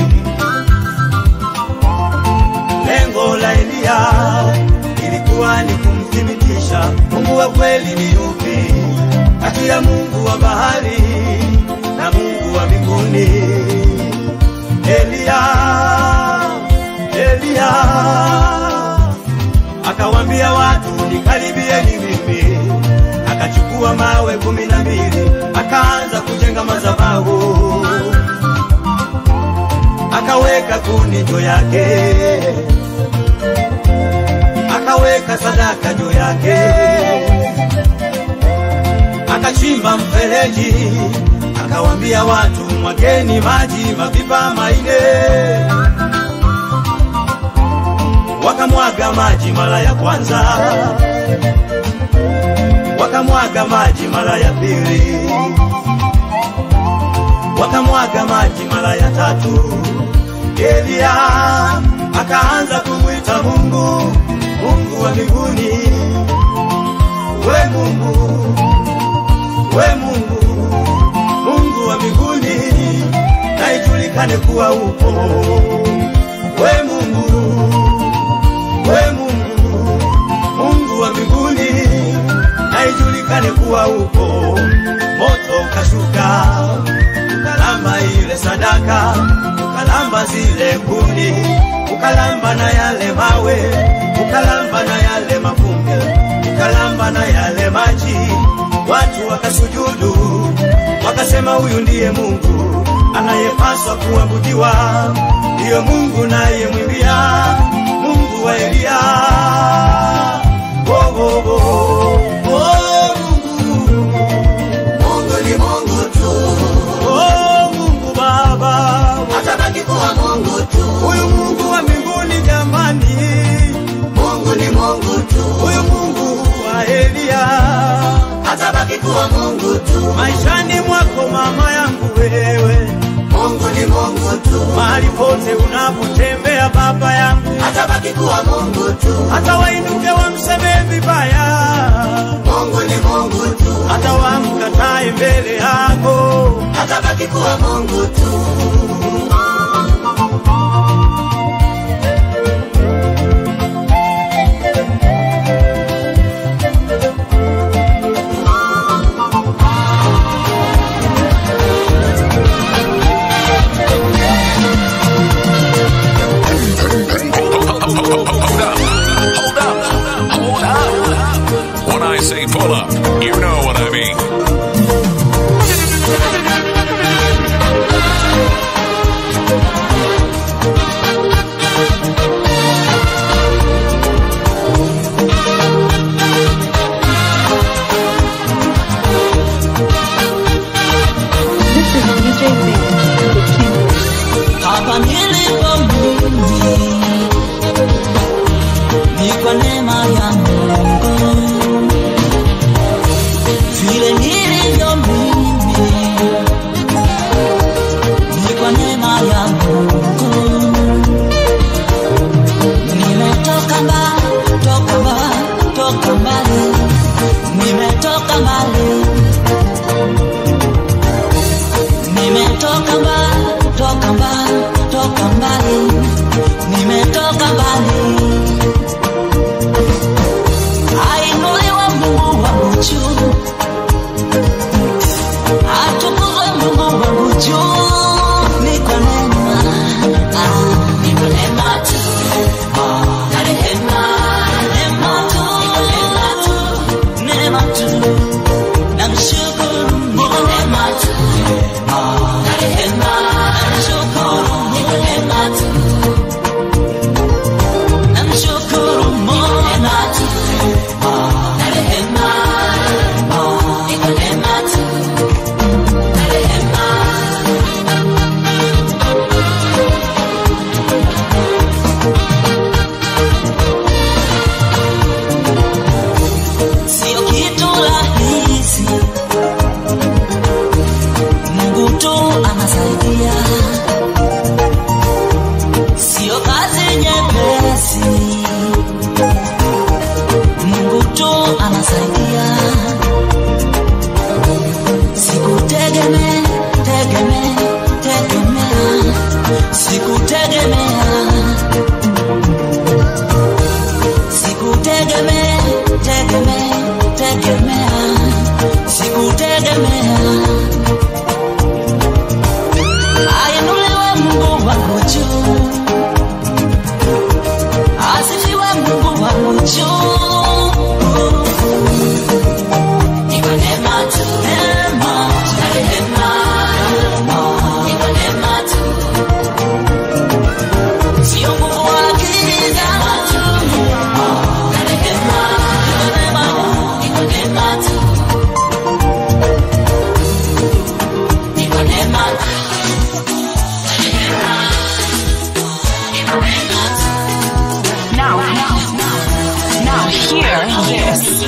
Lengo la Eliya ilikuwa ni kumthibitisha Mungu wa kweli ni yupi kati ya Mungu wa bahari na Mungu wa mbinguni. Eliya, Eliya akawambia watu nikaribieni mimi, akachukua mawe kumi na mbili akaanza kujenga madhabahu, akaweka kuni juu yake, akaweka sadaka juu yake, akachimba mfereji, akawambia watu mwageni maji mapipa maine wakamwaga maji mara ya kwanza, wakamwaga maji mara ya pili, wakamwaga maji mara ya tatu. Eliya akaanza kumwita Mungu, Mungu wa mbinguni, we Mungu, we Mungu, Mungu wa mbinguni, na ijulikane kuwa upo we Mungu we Mungu, Mungu wa mbinguni, na ijulikane kuwa upo. Moto ukashuka ukalamba ile sadaka, ukalamba zile kuni, ukalamba na yale mawe, ukalamba na yale mavumbi, ukalamba na yale maji. Watu wakasujudu, wakasema huyu ndiye Mungu anayepaswa kuabudiwa, ndiyo Mungu naye mwimbia Mungu wa Eliya. Oh, oh, oh. Oh, Mungu. Mungu ni Mungu tu. Oh, Mungu Baba. Atabaki kuwa Mungu tu. Huyu Mungu wa mbinguni jamani. Mungu ni Mungu tu. Huyu Mungu wa Eliya. Atabaki kuwa Mungu tu. Maishani mwako mama yangu wewe. Mungu ni Mungu tu. Mahali pote unapotembea baba yangu, Atabaki kuwa Mungu tu. hata wainuke wamsemee vibaya, Mungu ni Mungu tu. hata wamkatae mbele yako, Atabaki kuwa Mungu tu. When I say pull up, you know what I mean. This is DJ Big, the king. hapa nilipo mimi ni kwa neema ya Mungu, vile nilivyo mimi ni kwa neema ya Mungu. Nimetoka mbali, toka mbali, toka mbali, nimetoka mbali nimetoka mbali, toka mbali, toka mbali, nimetoka mbali. Ainuliwe Mungu wangu juu, atukuzwe Mungu wangu juu, ni kwa neema, ah, ni kwa neema tu, ah, na rehema, neema tu, neema tu, neema tu, namshukuru ni kwa neema tu. Sio kitu rahisi Mungu tu anasaidia, sio kazi nyepesi. Mungu tu anasaidia, sikutegemea tegemea tegemea, sikutegemea sikutegemea tegemea tegemea, sikutegemea Ainuliwe Mungu wangu juu, asifiwe Mungu wangu juu. Ni kwa neema tu, neema na rehema, ni kwa neema tu, sio nguvu wala akili zangu, na rehema, ni kwa neema tu, ni kwa neema tu. Now, now, hear this.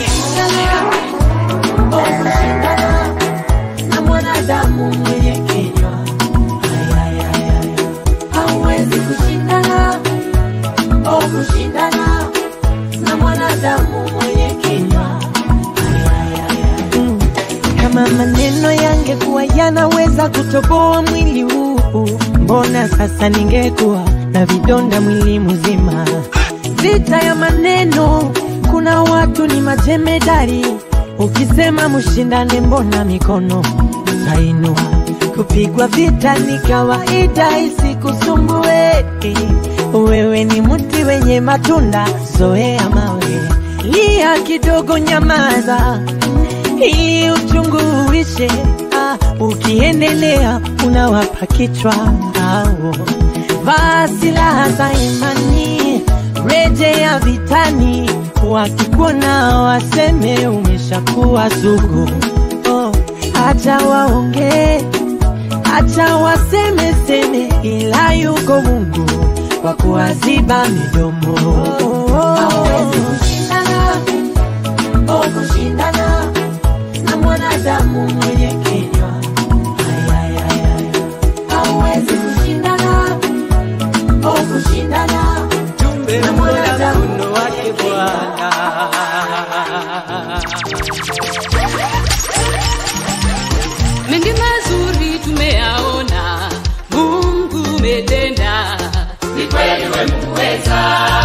na mwanadamu mwenye kinywa hauwezi kushindana o kushindana na mwanadamu mwenye kinywa kama maneno yangekuwa yanaweza kutoboa mwili huu, mbona sasa ningekuwa na vidonda mwili mzima? Vita ya maneno, kuna watu ni majemedari, ukisema mshindane, mbona mikono tainua? Kupigwa vita ni kawaida, isikusumbue. Wewe ni mti wenye matunda, zoea mawe, lia kidogo, nyamaza ili uchungu uishe. Ah, ukiendelea unawapa kichwa ao. Vaa silaha za imani, rejea vitani, wakikuona waseme umeshakuwa sugu. Oh, acha waongee, acha waseme seme, ila yuko Mungu wa kuwaziba midomo. hauwezi kushindana o kushindana na mwanadamu mwenye kinywa hauwezi ni kweli we muweza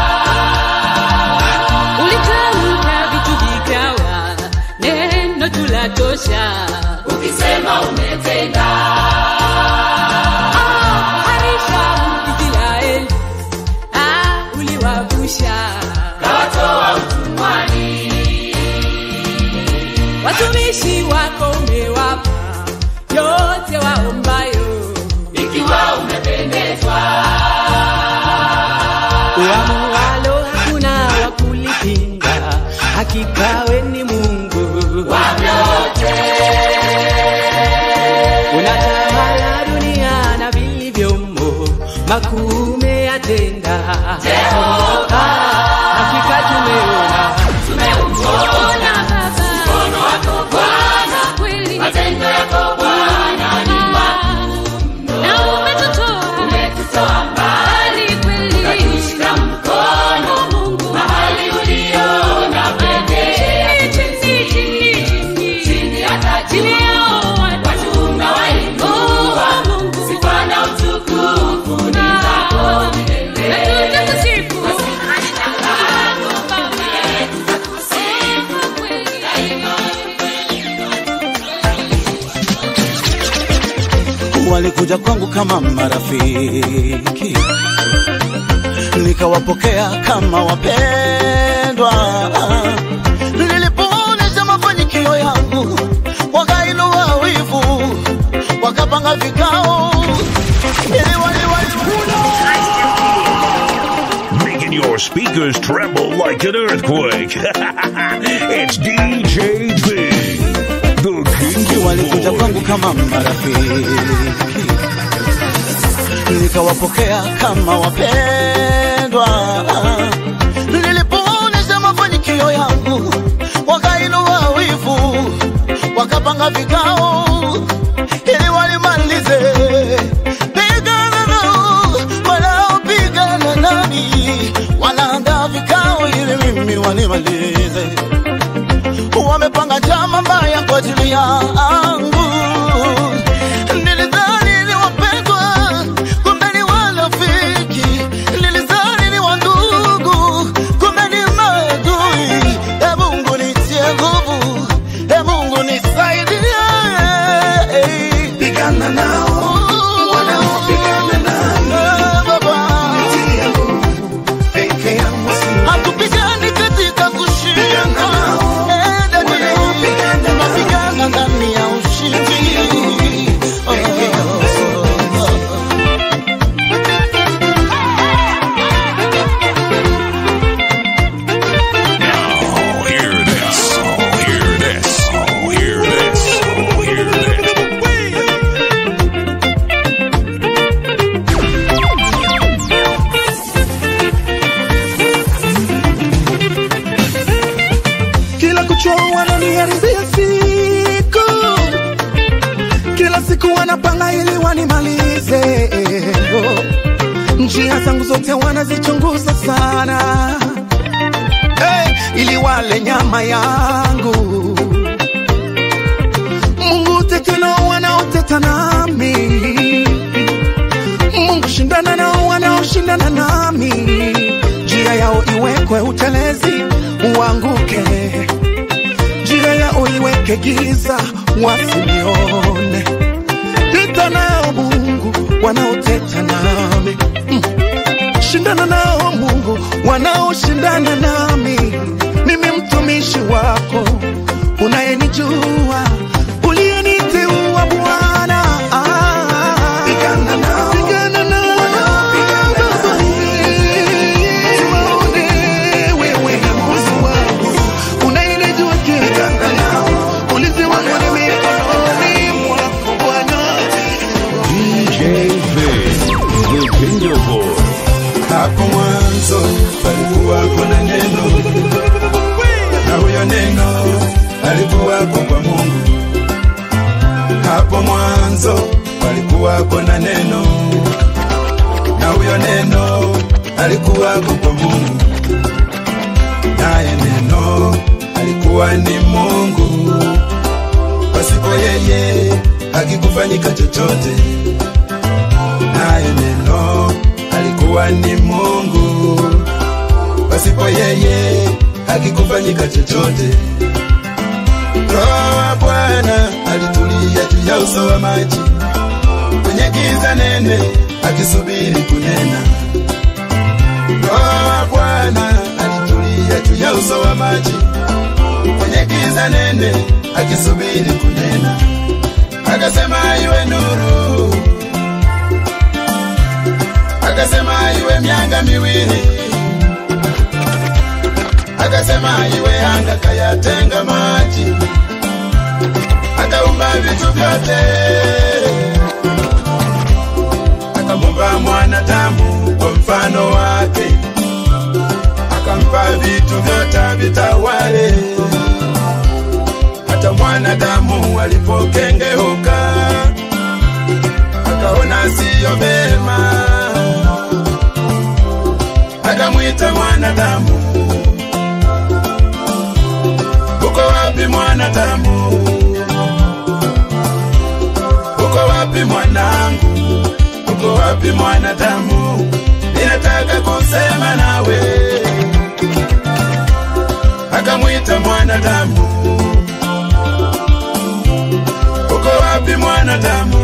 ulitamka vitu vikawa neno tulatosha ukisema umetenda harisha israeli ah, uliwavusha kawatoa utumwani watumishi wako umewapa yote waombayo ikiwa umependezwa uamualo hakuna wa kulipinga hakika we ni mungu wavyote unatawala dunia na vilivyomo makuu umeyatenda Jehova. hakika tumeona tumeuona mkono wako bwana kweli matendo yako bwana ni makuu na umetutoa umetutoa mbali kweli ukatushika mkono Mungu mahali uliona pekee chini chini chini chini hata chini juu yao watu wachunga wainua Mungu sifa na utukufu ni zako milele na tutakusifu walikuja kwangu kama marafiki, nikawapokea kama wapendwa. Nilipoonyesha mafanikio yangu, wakainua wivu, wakapanga vikao ili wali- wali- Making your speakers tremble like an earthquake. it's DJ Big, the King walikuja of kwangu kama marafiki, nikawapokea kama wapendwa. Nilipoonyesha mafanikio yangu, wakainua wivu, wakapanga vikao ili walimalize. Pigana nao wanaopigana nami, wanaandaa vikao ili mimi wanimalize wamepanga njama mbaya kwa ajili yangu. Nilidhani ni wapendwa, kumbe ni warafiki. Nilidhani ni wandugu, kumbe ni maadui. E Mungu nitie nguvu, e Mungu nisaidie. Pigana nao wanaopigana nami, Baba peke yangu hatupigani katika kushinda Eh, dadi, tunapigana ndani ya ushindi Oh, oh, oh. Oh, hear this. Oh, hear this. Oh, hear this. Oh, hear this. kila kuchwa wananiharibia siku, kila siku wanapanga ili wanimalize. Njia zangu zote wanazichunguza sana, hey, ili wale nyama yangu. Mungu tete nao wanaoteta nami, Mungu shindana nao wanaoshindana nami, njia yao iwekwe utelezi uanguke, njia yao iweke giza wasinione. Teta nao Mungu wanaoteta nami mm. Shindana nao Mungu wanaoshindana nami, mimi mtumishi wako unayenijua uliyeniteua Bwana. Ah, pigana nao, pigana nao, Tuwaone wewe na Mungu wangu unayenijua kila ulinzi wangu ni mikononi mwako Bwana. DJ Big, the King of Boy. Hapo mwanzo palikuwako na neno, na huyo neno alikuwako kwa Mungu. Hapo mwanzo palikuwako na neno, na huyo neno alikuwako kwa Mungu, naye neno alikuwa ni Mungu. Pasipo yeye hakikufanyika chochote, naye neno alikuwa kuwa ni Mungu, pasipo yeye hakikufanyika chochote. Roho wa Bwana alitulia juu ya uso wa maji kwenye giza nene, akisubiri kunena. Roho wa Bwana alitulia juu ya uso wa maji kwenye giza nene, akisubiri kunena. Akasema iwe nuru, akasema iwe mianga miwili, akasema iwe anga, kayatenga maji, akaumba vitu vyote, akamumba mwanadamu kwa mfano wake, akampa vitu vyote vitawale. Hata mwanadamu alipokengeuka, akaona siyo vema, akamwita mwanadamu, uko wapi mwanadamu? Uko wapi mwanangu? Uko wapi mwanadamu? Ninataka kusema nawe. Akamwita mwanadamu, uko wapi mwanadamu?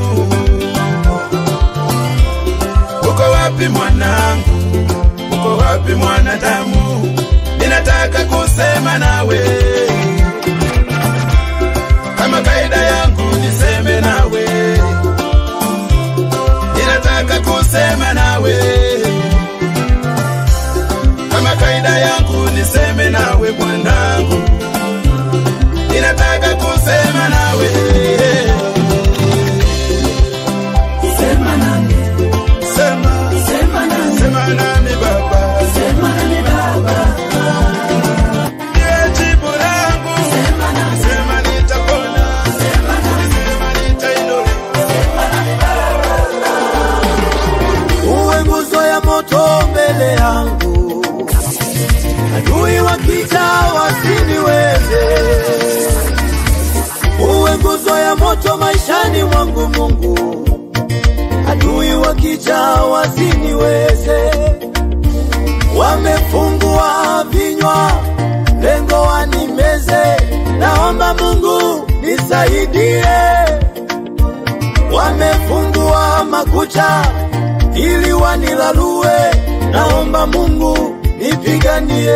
Uko wapi mwanangu? Uko wapi mwanadamu? Ninataka kusema nawe. Kama kaida yangu niseme nawe, ninataka kusema nawe. Kama kaida yangu niseme nawe mwanangu, ninataka kusema nawe. Sema nami, sema, sema nami, sema nami baba, sema nami baba. Ndiye jibu langu, sema nami, sema nitapona, sema nami, sema nitainuliwa, sema nami uwe nguzo ya moto mbele yangu, adui wakija wasiniweze. Uwe nguzo ya moto maishani mwangu Mungu, adui wakija wasiniweze. Wamefungua vinywa, lengo wanimeze. Naomba Mungu nisaidie. Wamefungua makucha ili wanilalue, naomba Mungu nipiganie.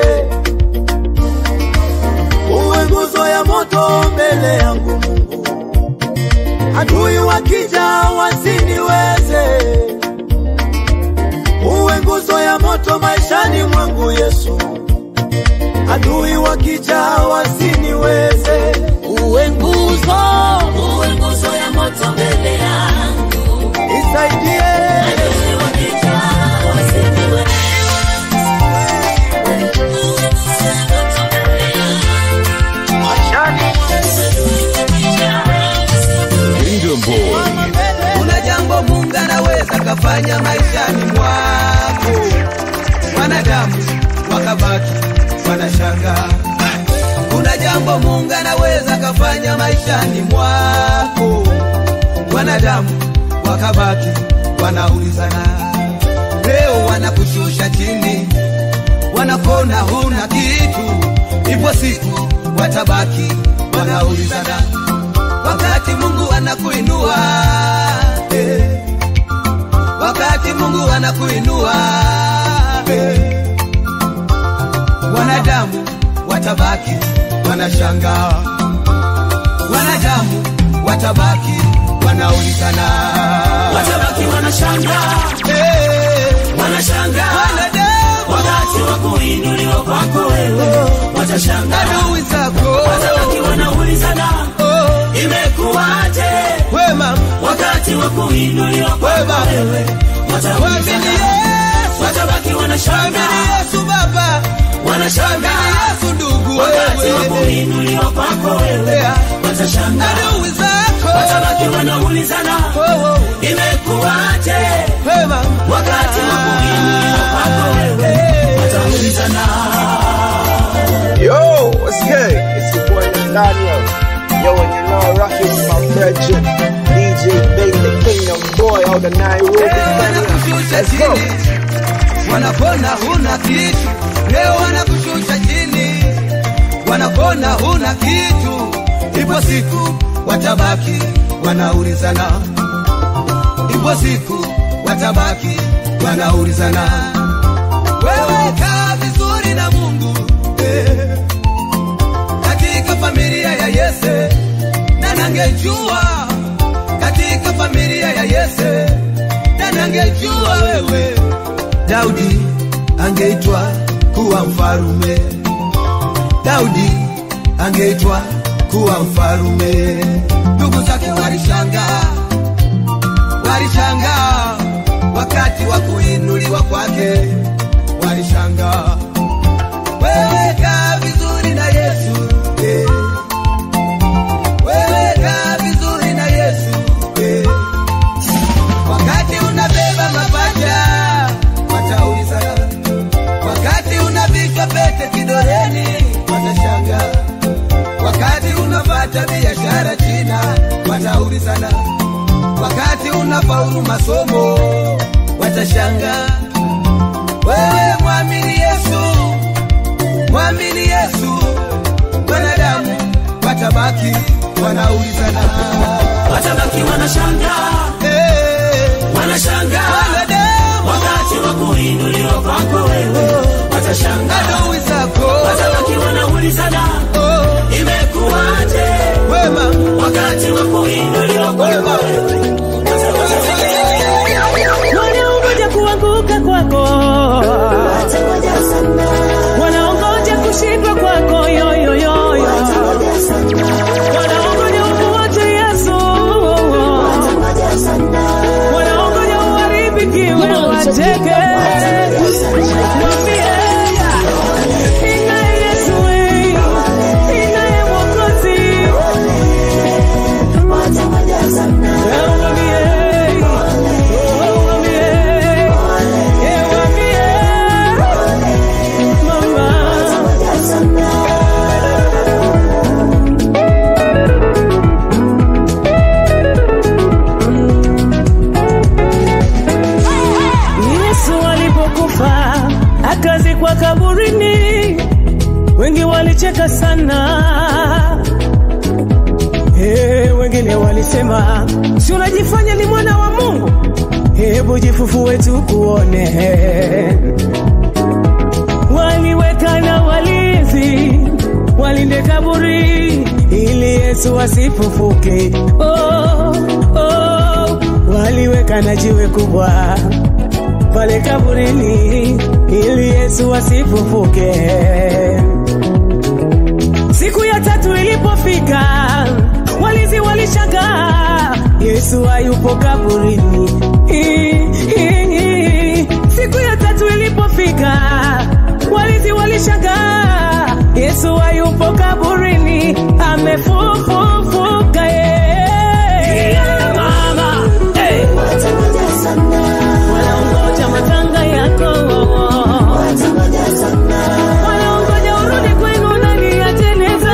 Uwe nguzo ya moto mbele yangu Mungu, adui wakija wasiniweze. Uwe nguzo ya moto maishani mwangu Yesu, adui wakija wasiniweze. Uwe nguzo, uwe nguzo ya moto mbele yangu, nisaidie. Adui wakija wasiniweze. Kingdom Boy. kuna jambo mungu anaweza kafanya maishani mwako wanadamu wakabaki wanashanga kuna jambo mungu anaweza kafanya maishani mwako wanadamu wakabaki wanaulizana leo wanakushusha chini wanakona huna kitu ipo siku watabaki wanaulizana wakati mungu anakuinua eh. wakati mungu anakuinua eh. wanadamu watabaki wanashangaa wanadamu watabaki wanaulizana Watabaki wanashangaa. eh. Wanashangaa. wanadamu Wakati wa kuinuliwa kwako wewe watashangaa. adui zako Watabaki wanaulizana imekuwaje? wema Wakati wa kuinuliwa kwako wewe wataulizana. Watabaki wanashangaa. Amini Yesu Baba, Wanashangaa. amini Yesu ndugu Wakati wa wewe, kuinuliwa kwako wewe watashangaa. adui zako Watabaki wanaulizana imekuwaje? wema Wakati wa kuinuliwa kwako wewe wataulizana. Yo, what's good? It's your boy Nathaniel. Yo, and you know, I'm rocking with my brethren, DJ Bang, the Kingdom Boy, out of Nairobi, Kenya. Let's go. wanapona huna kitu, leo wanakushusha chini, wanapona huna kitu, ipo siku watabaki wanaulizana, ipo siku watabaki wanaulizana. Wewe kaa vizuri na Mungu eh, katika familia ya Yese, na nangejua katika familia ya Yese, na nangejua wewe Daudi angeitwa kuwa mfarume, Daudi angeitwa kuwa mfarume. Ndugu zake walishangaa, walishangaa wakati wa kuinuliwa kwake, walishangaa. Wewe kaa vizuri na Yesu eh. Wewe kaa vizuri na Yesu eh. Wakati unabeba mapacha wataulizana, wakati unavishwa pete kidoleni watashangaa, wakati unapata biashara China wataulizana, wakati unafaulu masomo watashangaa. Wewe mwamini Yesu, mwamini Yesu, wanadamu watabaki wanaulizana, watabaki wanashangaa wanashangaa wakati wa kuinuliwa kwako wewe watashangaa adui zako watabaki wanaulizana imekuwaje wema wakati wa kuinuliwa kwako wewe wanaongoja kuanguka kwako wanaongoja kushindwa kwako yoyoyoyo wanaongoja ukuache yesu wanaongoja uharibikiwe wacheke Mwambie, ninaye Yesu, ninaye Mwokozi. Yesu alipokufa akazikwa kaburini, wengi walicheka sana. Hey, wengine walisema si unajifanya ni mwana wa Mungu, hebu jifufue tukuone. Waliweka na walinzi walinde kaburi ili Yesu asifufuke. Oh, oh, waliweka na jiwe kubwa pale kaburini ili Yesu asifufuke. Siku ya tatu ilipofika, walinzi walishangaa, Yesu hayupo kaburini. I- i- i- Siku ya tatu ilipofika, walinzi walishangaa, Yesu hayupo kaburini, amefufuka. Yeah. Mama, hey. Wanaongoja matanga yako wanaongoja urudi kwenu ndani ya jeneza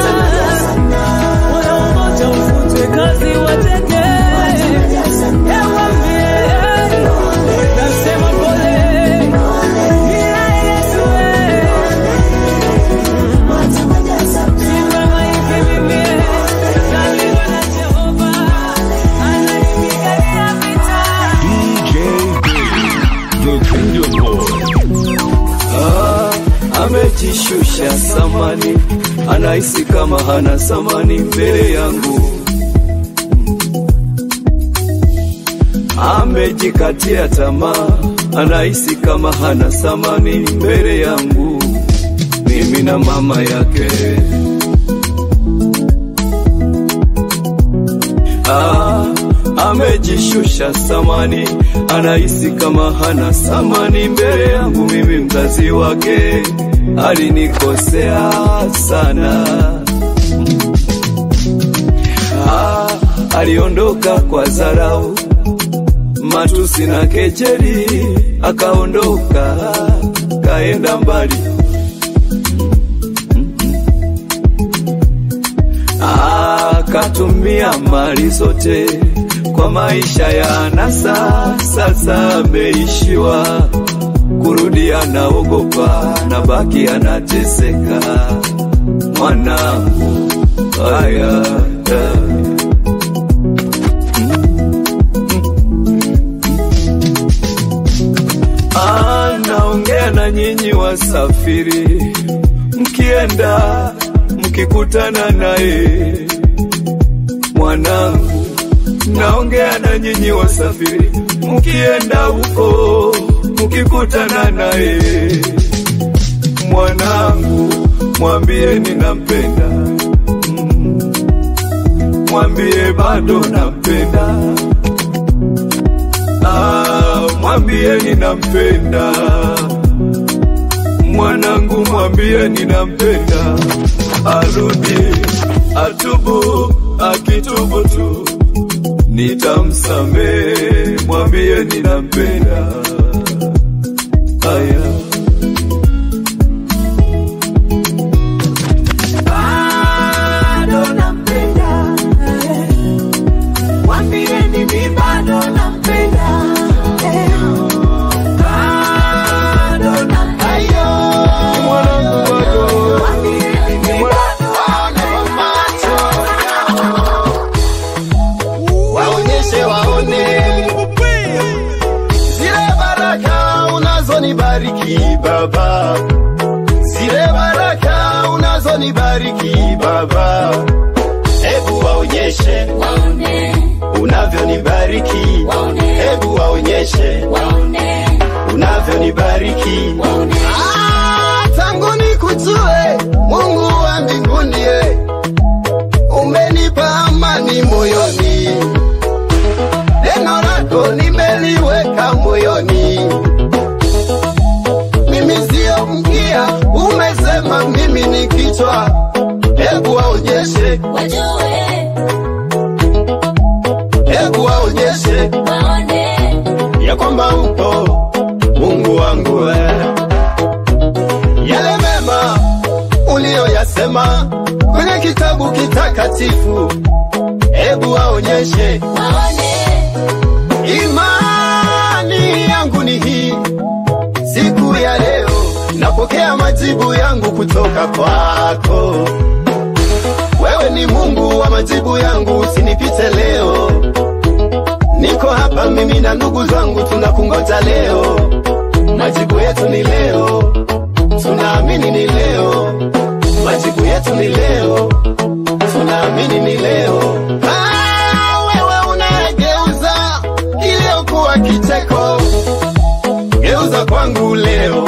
wanaongoja ufutwe kazi wateke Ewambie, nasema pole Nina Yesu, eh. Simama hivi mimi, nalindwa na Jehova, ananipigania vita. DJ Big, the Kingdom Boy. Ah, amejishusha samani, anahisi kama hana samani mbele yangu. Amejikatia tamaa, anahisi kama hana samani mbele yangu. Mimi na mama yake ah, amejishusha samani, anahisi kama hana samani mbele yangu. Mimi mzazi wake alinikosea sana. Ah, aliondoka kwa dharau, matusi na kejeli, akaondoka kaenda mbali. akatumia mali zote kwa maisha ya anasa, sasa ameishiwa anaogopa na baki anateseka mwanangu haya anaongea na nyinyi wasafiri mkienda mkikutana naye mwanangu naongea na nyinyi wasafiri mkienda huko mkikutana naye mwanangu mwambie ninampenda Mm. mwambie bado nampenda Ah, mwambie ninampenda mwanangu mwambie ninampenda arudi atubu akitubu tu nitamsamehe mwambie ninampenda aya bado nampenda eh. Mwambieni mi bado nampenda eh. Bado nampenda Mwambieni mi waonyeshe waone zile baraka unazonibariki baba zile baraka unazonibariki baba hebu waonyeshe unavyonibariki hebu waonyeshe unavyonibariki Ah, tangu nikujue mungu wa mbinguni eh, umenipa amani moyoni neno lako nimeliweka moyoni mimi sio mkia umesema mimi ni kichwa hebu waonyeshe hebu waonyeshe ya kwamba upo mungu wangu eh. yale mema uliyoyasema kwenye kitabu kitakatifu hebu waonyeshe imani yangu ni hii siku ya leo napokea majibu yangu kutoka kwako wewe ni mungu wa majibu yangu usinipite leo niko hapa mimi na ndugu zangu tunakungoja leo majibu yetu ni leo tunaamini ni leo majibu yetu ni leo tunaamini ni leo Ah, wewe unayegeuza iliyokuwa kicheko geuza kwangu leo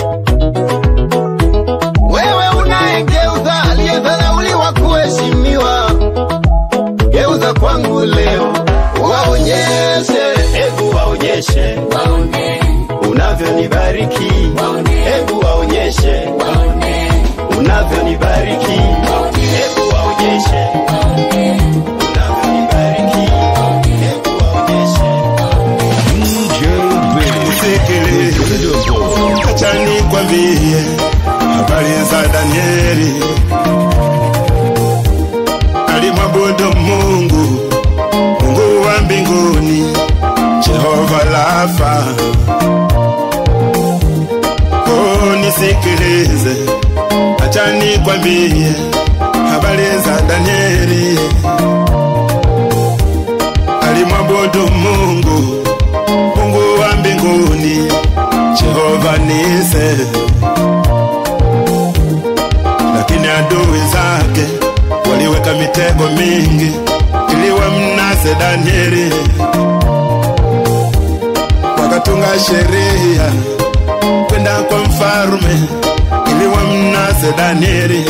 wewe unayegeuza aliyedharauliwa kuheshimiwa geuza kwangu leo waonyeshe hebu waonyeshe unavyonibariki hebu waonyeshe unavyonibariki hebu waonyeshe unavyonibariki hebu waonyeshe acha nikwambie habari za Danieli. Alimwabudu Mungu, Mungu wa mbinguni, Jehova Rafa. Oh, nisikilize, acha nikwambie habari za Danieli. Alimwabudu Mungu, Mungu wa mbinguni, Jehova Nise, lakini adui zake waliweka mitego mingi ili wamnase Danieli, wakatunga sheria kwenda kwa mfarume ili wamnase Danieli,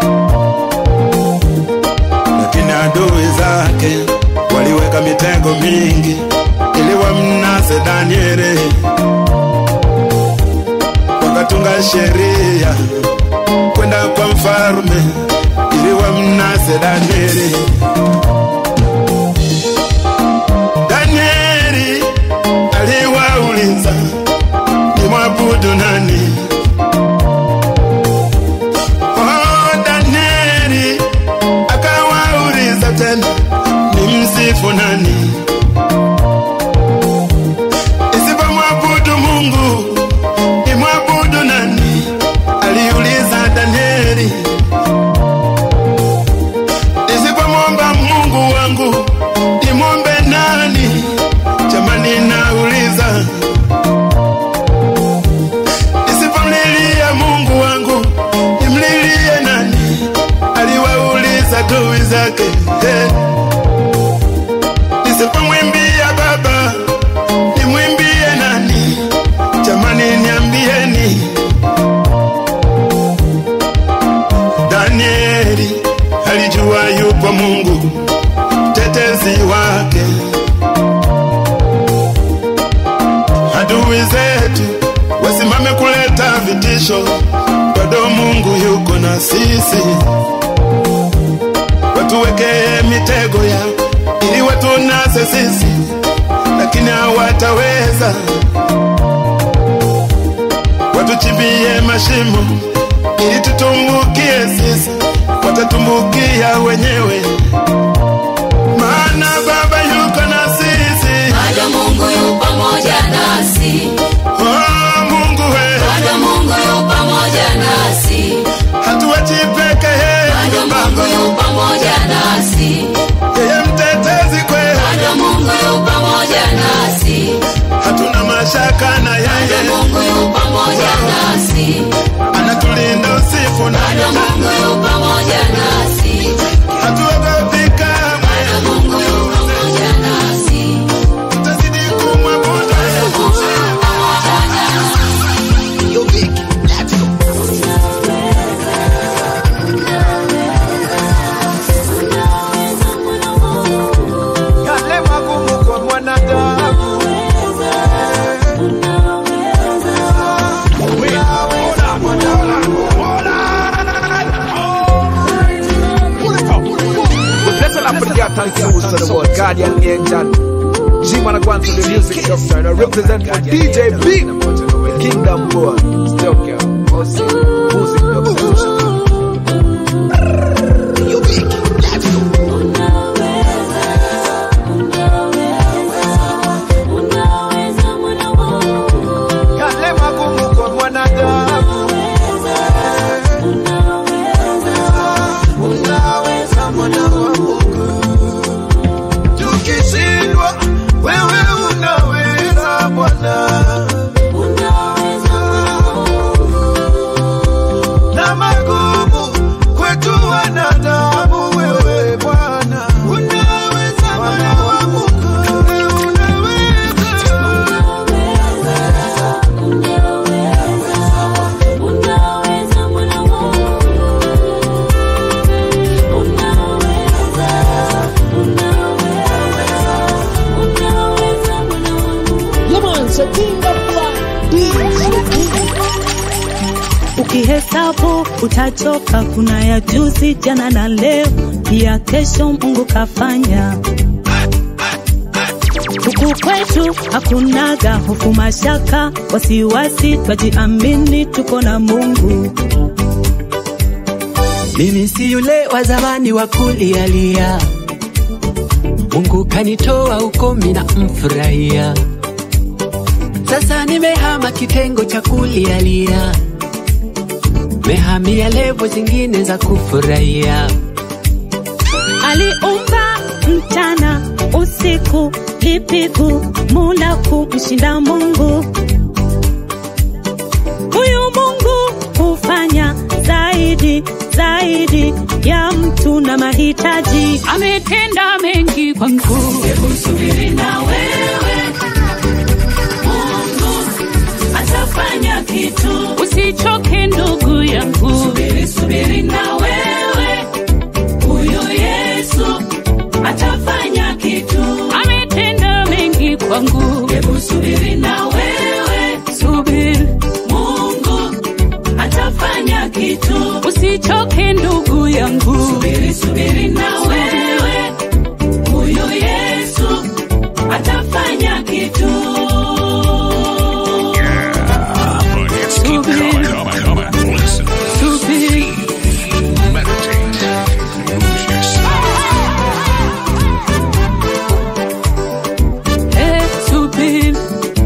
lakini adui zake waliweka mitego mingi ili wamnase Danieli, wakatunga sheria kwenda kwa mfarume ili wamnase Danieli. Danieli aliwauliza ni mwabudu nani? Oh, Danieli akawauliza tena ni msifu nani? Isipomwabudu Mungu ni mwabudu mwisho, bado Mungu yuko na sisi. Watuwekee mitego ya ili watunase sisi, lakini hawataweza. Watuchimbie mashimo ili tutumbukie sisi, watatumbukia wenyewe, maana Baba yuko na sisi. Bado Mungu yu pamoja nasi. Oh, Mungu we, Bado Mungu yu pamoja nasi. hatuachi peke Bado yetu Mungu Baba, yu pamoja nasi. yeye mtetezi kwetu, Bado Mungu yu pamoja nasi. hatuna mashaka na Bado yeye, Mungu yu pamoja nasi. anatulinda usiku na Bado Mungu yu pamoja nasi. hatuogopi kamwe, Bado Mungu yu pamoja nasi. tutazidi kumwabudu Yale magumu kwa mwanadamu Blessed and forget thank you to the world Guardian Angel G-Man I want to the music doctor and I represent for DJ Big Kingdom Boy Still girl Music Music doctor Yale magumu kwa mwanadamu Unaweza mwana wa Mungu Tukishindwa wewe unaweza Bwana Na magumu kwetu wanadamu wewe Bwana Unaweza mwana wa Mungu Unaweza Ukihesabu utachoka, kuna ya juzi, jana na leo, pia kesho Mungu kafanya. Huku kwetu hakunaga hofu, mashaka, wasiwasi, twajiamini, tuko na Mungu. Mimi si yule wa zamani wa kulialia, Mungu kanitoa huko, mina mfurahia. Sasa nimehama kitengo cha kulialia, mehamia levo zingine za kufurahia. Aliumba mchana usiku, lipigu mula kumshinda Mungu. Huyu Mungu hufanya zaidi zaidi ya mtu na mahitaji. ametenda mengi kwangu. Hebu subiri na wewe. Mungu atafanya kitu. Usichoke ndugu yangu, Subiri, subiri na wewe. Huyo Yesu atafanya kitu. ametenda mengi kwangu. Hebu subiri na wewe. Subiri, Mungu atafanya kitu. usichoke ndugu yangu. Subiri, subiri na wewe. Huyo Yesu atafanya kitu. But it's keep coming, coming, coming. Listen, Subiri, meditate, lose yourself. eh, subiri.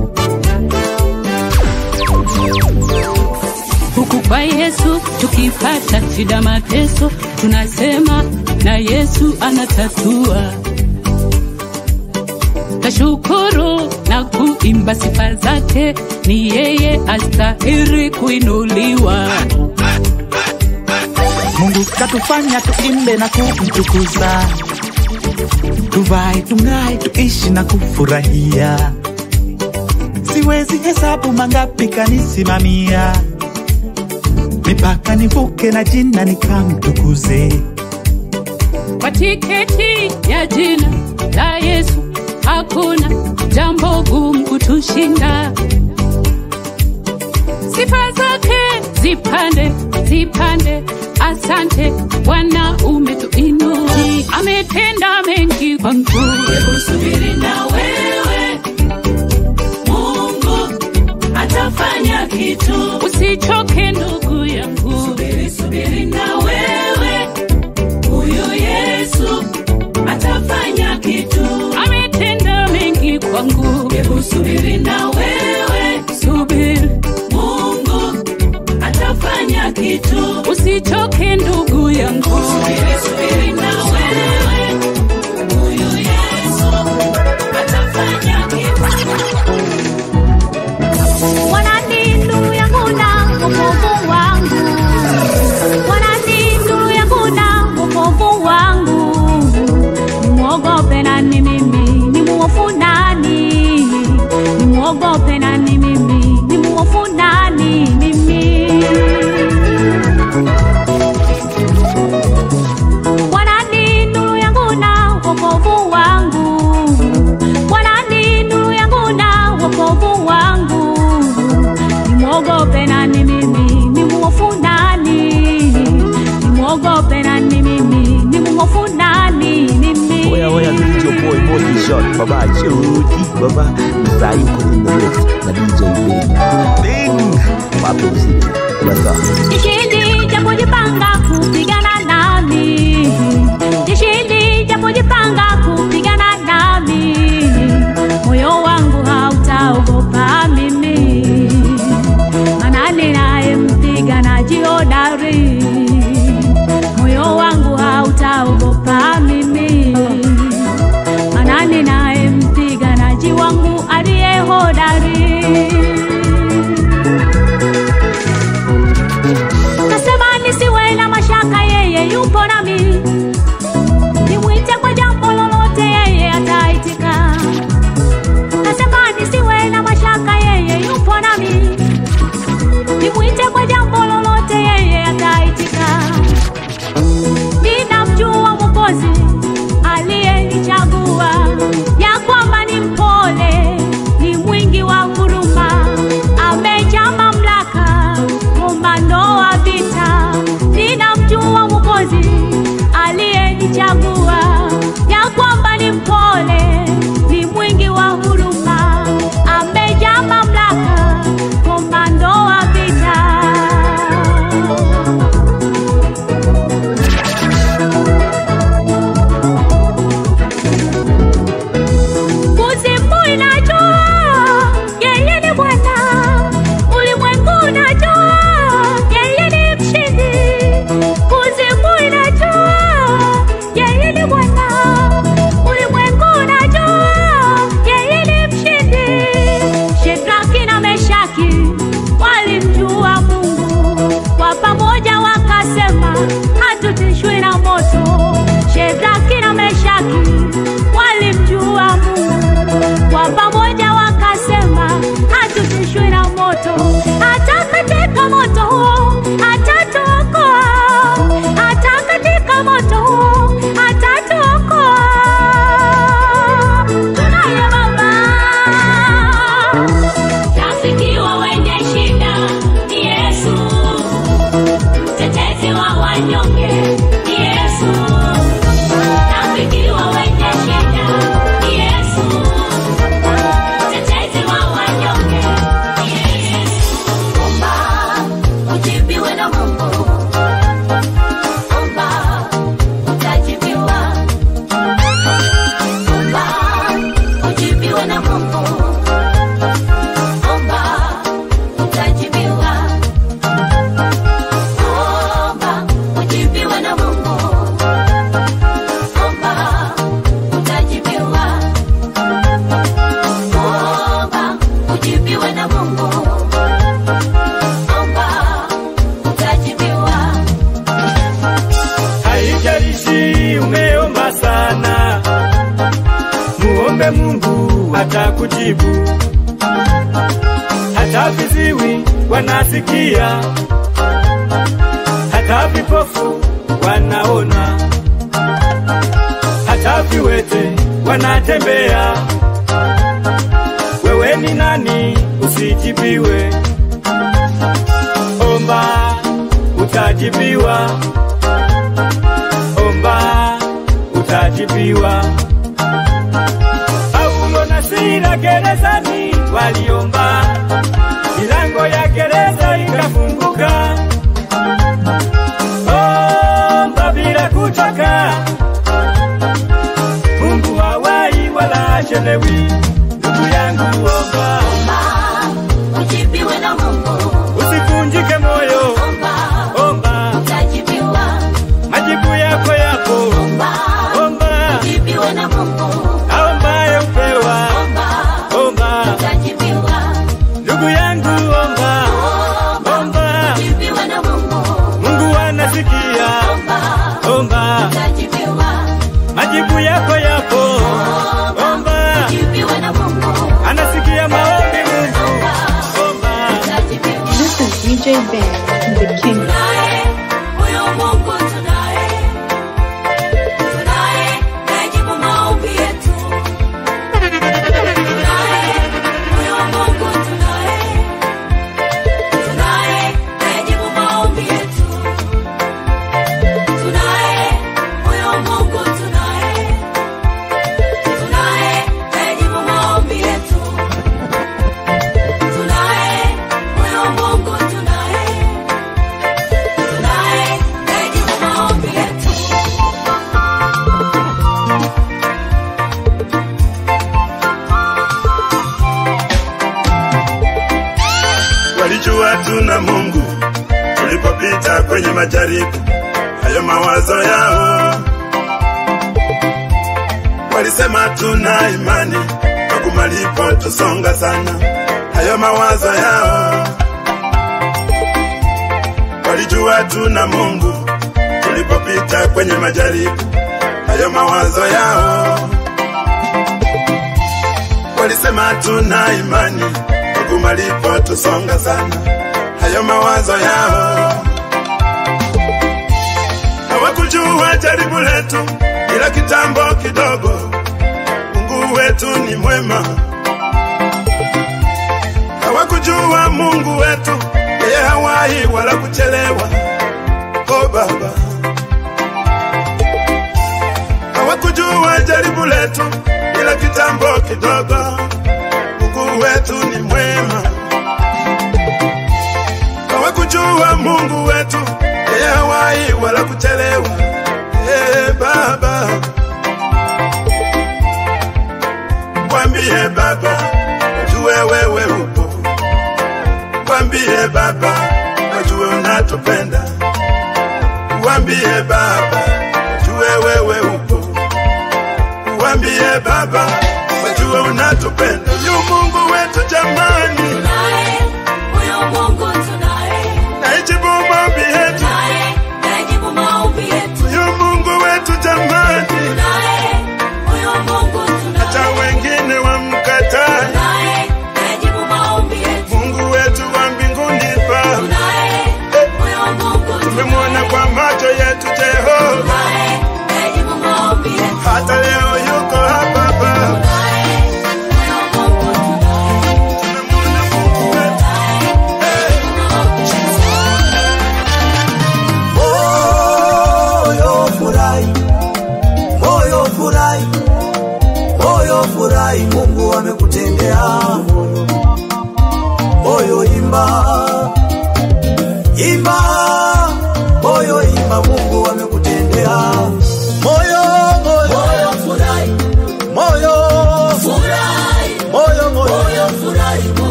Huku kwa Yesu tukipata shida, mateso, tunasema na Yesu anatatua. Tashukuru na kuimba sifa zake, ni yeye astahili kuinuliwa. Mungu katufanya tuimbe na kumtukuza, tuvae tung'ae, tuishi na kufurahia. Siwezi hesabu mangapi kanisimamia, mipaka nivuke na jina nikamtukuze. Kwa tiketi ya jina la Yesu hakuna jambo gumu kutushinda. Sifa zake zipande zipande asante bwana umetuinua ametenda mengi kwangu Hebu subiri na wewe, Mungu atafanya kitu. usichoke ndugu yangu Subiri, subiri na wewe, huyu Yesu atafanya kitu. ametenda mengi kwangu Hebu subiri na wewe, subiri Mungu atafanya kitu. usichoke ndugu yangu Subiri, subiri na wewe, huyu Yesu atafanya kitu. Bwana ni nuru yangu na wokovu wangu. Bwana ni nuru yangu na wokovu wangu. Nimwogope nani mimi? Ni mwofu nani? Nimwogope nani mimi? Ni mwofu nani mimi? Bwana ni nuru yangu na wokovu wangu. Bwana ni nuru yangu na wokovu wangu. Nimwogope nani mimi? Ni mwofu nani? Nimwogope nani mimi? Ni mwofu nani mimi? Oya oya, this is your boy Moti Shot, Baba Chudi, Baba Ibrahim in the mix, na DJ Bing. Bing! Papo City, what's up? Jishindi japojipanga kupigana nami, jishindi japojipanga kupigana nami, moyo wangu hautaogopa mimi, maana ninaye mpiganaji hodari, moyo wangu hautaogopa mimi, maana ninaye mpiganaji wangu aliye hodari. Nasema nisiwe na mashaka, yeye yupo nami. Nimwite kwa jambo lolote, yeye ataitika. Nasema nisiwe na mashaka, yeye yupo nami. Nimwite kwa jambo lolote, yeye ataitika. Ninamjua Mwokozi aliyenichagua, ya kwamba ni mpole, ni mwingi wa huruma, amejaa mamlaka, komando wa vita. Ninamjua Mwokozi aliyenichagua, ya kwamba ni mpole, ni mwingi wa huruma, amejaa mamlaka, komando wa vita. Kuzimu inajua yeye ni Bwana, ulimwengu unajua yeye ni mshindi. Kuzimu inajua yeye ni Bwana, ulimwengu unajua yeye ni mshindi. Shedraki na Meshaki walimjua Mungu, kwa pamoja wakasema hatutishwi na moto. Shedraki na Meshaki walimjua Mungu, kwa pamoja wakasema hatutishwi na moto. Hata katika moto huo atatuokoa, hata katika moto huo atatuokoa. Tunaye Baba rafiki wa wenye shida ni Yesu, mtetezi wa wanyonge ni Yesu, rafiki wa wenye shida ni Yesu, mtetezi wa wanyonge ni Yesu. Omba ujibiwe na Mungu, omba utajibiwa, omba ujibiwe na Mungu omba utajibiwa, omba ujibiwe na Mungu, omba utajibiwa, omba ujibiwe na Mungu, omba utajibiwa. Haijalishi umeomba sana, muombe Mungu atakujibu. Hata viziwi wanasikia, hata vipofu wanaona, hata viwete wanatembea. Wewe ni nani usijibiwe? Omba utajibiwa. Omba, utajibiwa. Paulo na Sila gerezani waliomba, milango ya gereza ikafunguka. Omba bila kuchoka, Mungu hawai wala achelewi. Ndugu yangu omba, ujibiwe na Mungu. usivunjike moyo. Omba, Utajibiwa. majibu yako yapo. Omba, Ujibiwe na Mungu. aombaye upewa. Omba, Utajibiwa. ndugu yangu omba. Omba, Ujibiwe na Mungu. Mungu anasikia. Omba, Utajibiwa. majibu yako yapo. Omba, Ujibiwe na Mungu. anasikia maombi Mungu. Omba, This is DJ Ben, the king. Huyo Mungu tunaye. Tunaye, najibu maombi yetu. Tunaye, huyo Mungu tunaye. Tunaye, najibu maombi yetu. Tunaye, huyo Mungu tunaye. Tunaye, najibu maombi yetu. Tunaye, huyo Mungu tunaye. Tunaye, najibu maombi yetu. walijua tuna Mungu tulipopita kwenye majaribu hayo mawazo yao. Walisema tuna imani kwa malipo tusonga sana, hayo mawazo yao. Walijua tuna Mungu tulipopita kwenye majaribu hayo mawazo yao. Walisema tuna imani huku malipo tusonga sana, hayo mawazo yao. Hawakujua jaribu letu ila kitambo kidogo, Mungu wetu ni mwema. Hawakujua Mungu wetu yeye hawahi wala kuchelewa. Oh Baba, hawakujua jaribu letu ila kitambo kidogo Mungu wetu ni mwema. Hawakujua Mungu wetu yeye hawahi wala kuchelewa. Ee Baba, mwambie Baba, wajue wewe upo. Mwambie Baba, wajue unatupenda. Mwambie Baba, wajue wewe upo. Mwambie Baba, wajue unatupenda. Yu Mungu wetu jamani, Tunaye, huyo Mungu tunaye. naijibu maombi yetu. Tunaye, najibu maombi yetu. Yu Mungu wetu jamani, Tunaye, huyo Mungu tunaye. hata wengine wamkataa. Tunaye, najibu maombi yetu. Mungu wetu wa mbinguni Baba, Tunaye, huyo Mungu tumemwona kwa macho yetu Jehova, tunaye. Najibu maombi yetu. hata leo yuko hapa Baba. Huyo Mungu tunaye. Tumemwona Mungu wetu,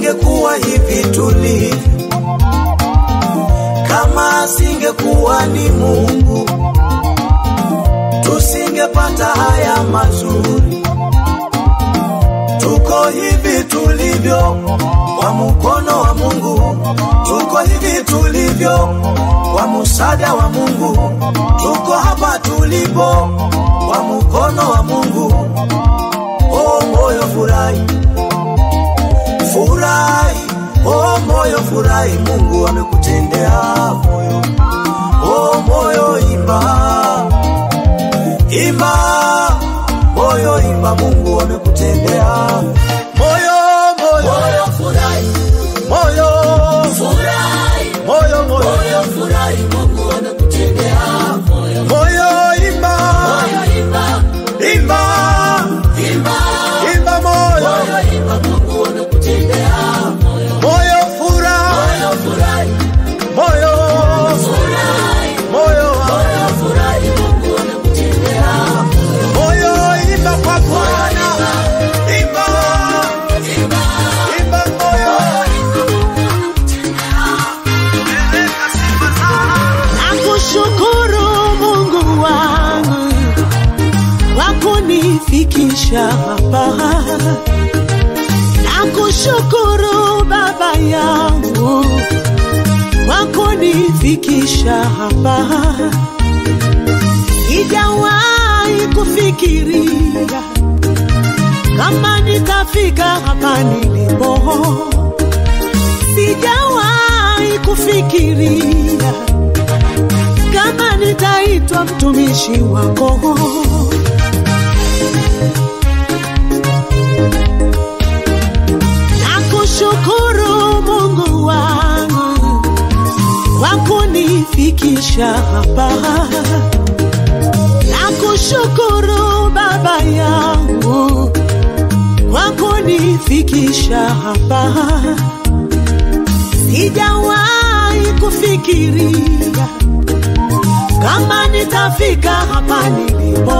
tusingekuwa hivi tulivyo, kama asingekuwa ni Mungu tusingepata haya mazuri. Tuko hivi tulivyo kwa mkono wa Mungu, tuko hivi tulivyo kwa msaada wa Mungu, tuko hapa tulipo kwa mkono wa Mungu. Oh moyo furahi, furahi, oh moyo furahi, Mungu amekutendea moyo. Oh moyo imba, imba, moyo imba, Mungu amekutendea moyo, moyo, moyo furahi, moyo furahi, moyo, moyo, moyo furahi, Mungu amekutendea moyo, moyo imba, moyo imba, imba, imba, imba moyo, moyo imba, Mungu amekutendea moyo, moyo furahi, moyo furahi, moyo furahi, moyo, moyo furahi, Mungu amekutendea moyo, moyo imba kwa Bwana, imba, imba, imba moyo. Nakushukuru Mungu wangu kwa kunifikisha hapa. Nakushukuru Baba yangu kwa kunifikisha hapa. Sijawahi kufikiria kama nitafika hapa nilipo. Sijawahi kufikiria kama nitaitwa mtumishi wako. Nakushukuru Mungu wangu kwa kunifikisha hapa. Nakushukuru Baba yangu kwa kunifikisha hapa. Sijawahi kufikiria kama nitafika hapa nilipo.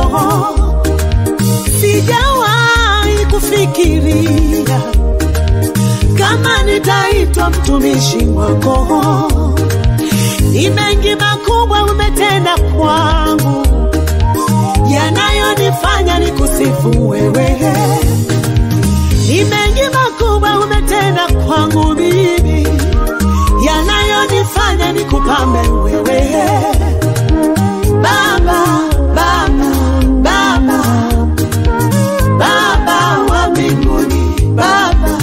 Sijawahi kufikiria kama nitaitwa mtumishi wako. Ni mengi makubwa umetenda kwangu, yanayonifanya nikusifu wewe. Ni mengi makubwa umetenda kwangu mimi, yanayonifanya nikupambe wewe. Baba, Baba, Baba, Baba wa mbinguni, Baba,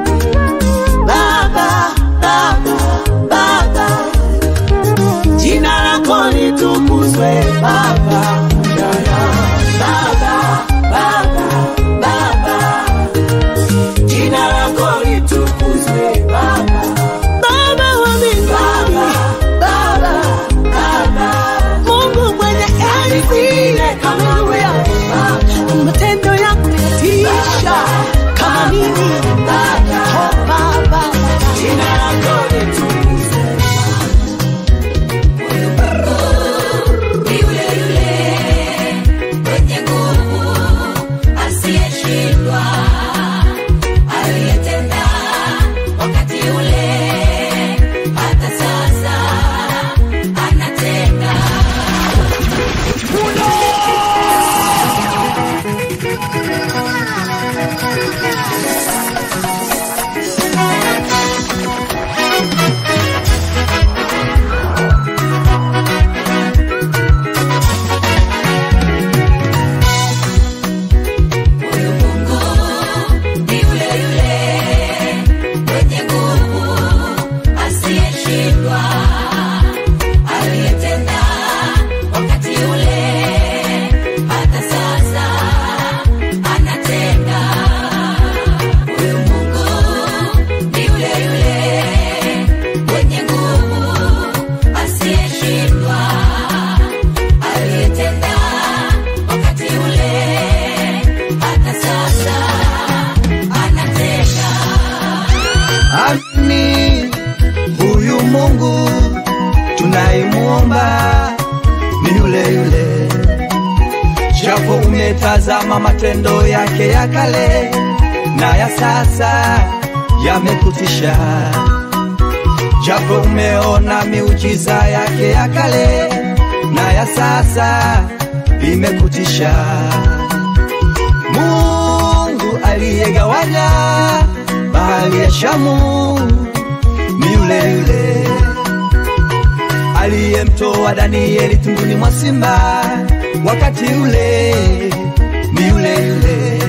Baba, Baba, Baba, jina lako litukuzwe Baba, Baba, Baba, Baba, jina lako litukuzwe Baba, Baba wa mbinguni, Baba, Baba, Mungu mwenye enzi, haleluya, matendo yako yatisha kama nini, oh Baba, jina lako litukuzwe mwenye nguvu asiyeshindwa aliyetenda wakati ule hata sasa anatenda ni yule yule mwenye nguvu asiyeshindwa aliyetenda wakati ule hata sasa anatenda huyu mungu ni yule yule mwenye nguvu asiyeshindwa aliyetenda wakati ule hata sasa anatenda Ami, huyu Mungu tunayemwomba ni yule yule, japo umetazama matendo yake ya kale na ya sasa, yamekutisha, japo umeona miujiza yake ya kale na ya sasa imekutisha. Mungu aliyegawanya bahari ya Shamu ni yule yule aliyemtoa Danieli tunduni mwa simba wakati ule, ni yule yule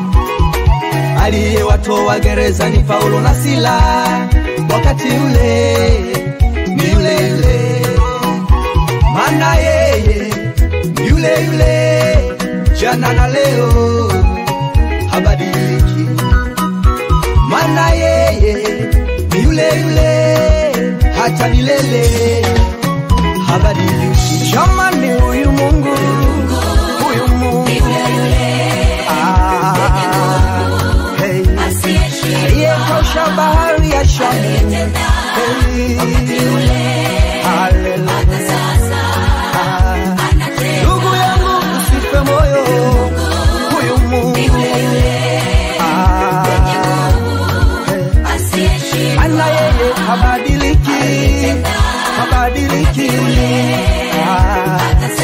aliyewatoa gerezani Paulo na Sila wakati ule, ni yule yule maana yeye ni yule yule jana na leo habadiliki, maana yeye ni yule yule hata milele habadiliki. Jamani, huyu Mungu, huyu Mungu Ah, hey. aliyekosha bahari ya Shamu Hey. Hallelujah. Ah. Ndugu yangu usife moyo, huyu Mungu Ah. Hey. Ana yeye habadiliki, habadiliki Ah.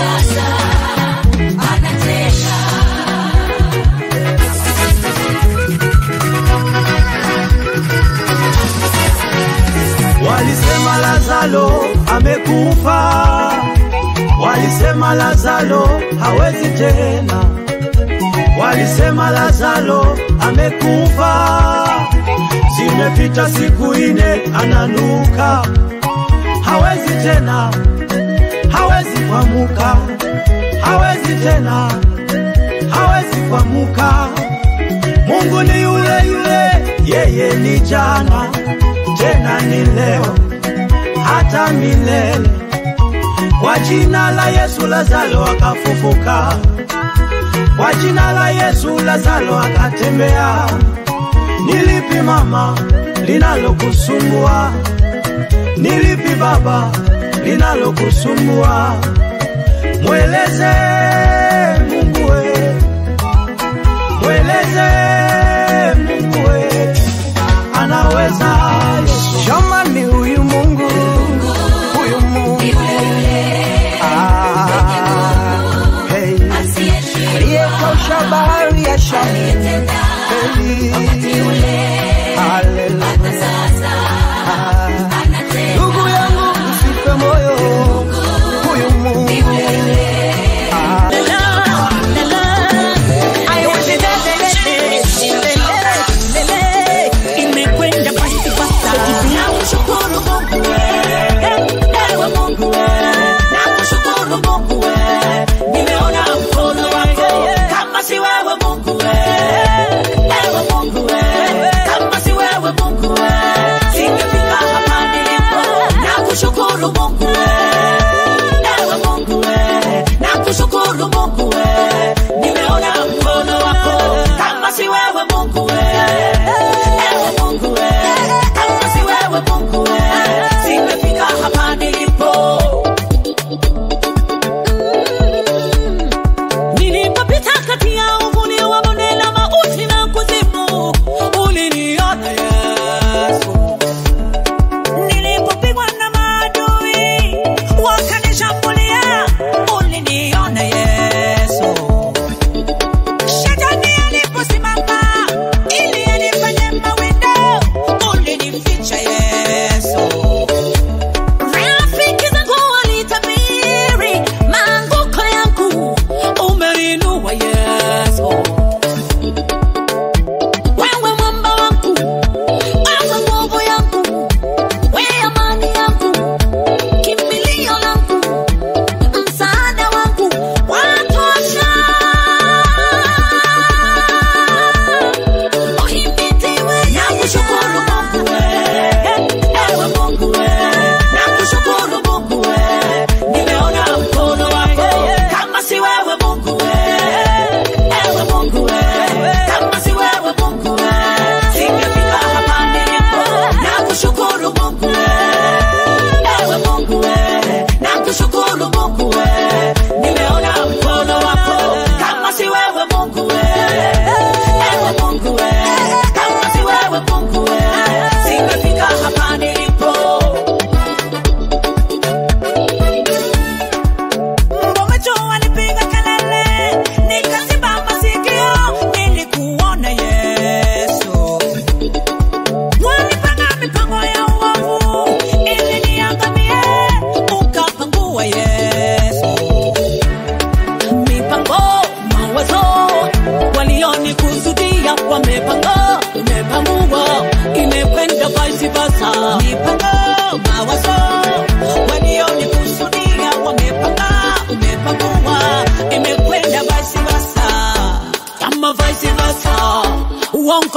Walisema Lazaro amekufa, walisema Lazaro hawezi tena, walisema Lazaro amekufa. Zimepita siku ine, ananuka, hawezi tena, hawezi kuamuka, hawezi tena, hawezi kuamuka. Mungu ni yule yule, yeye ni jana tena ni leo hata milele. Kwa jina la Yesu Lazaro akafufuka, kwa jina la Yesu Lazaro akatembea. Nilipi mama linalokusumbua? Nilipi baba linalokusumbua? Mweleze Mungu we, mweleze Mungu we, anaweza Yesu. Jamani, huyu Mungu, huyu Mungu Ah, hey. aliyekausha bahari ya Shamu Hey. Hallelujah. Ah. Ndugu yangu usife moyo, huyu Mungu Ah. I want you to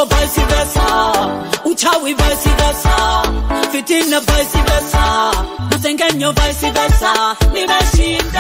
vice versa uchawi vice versa fitina vice versa masengenyo vice versa nimeshinda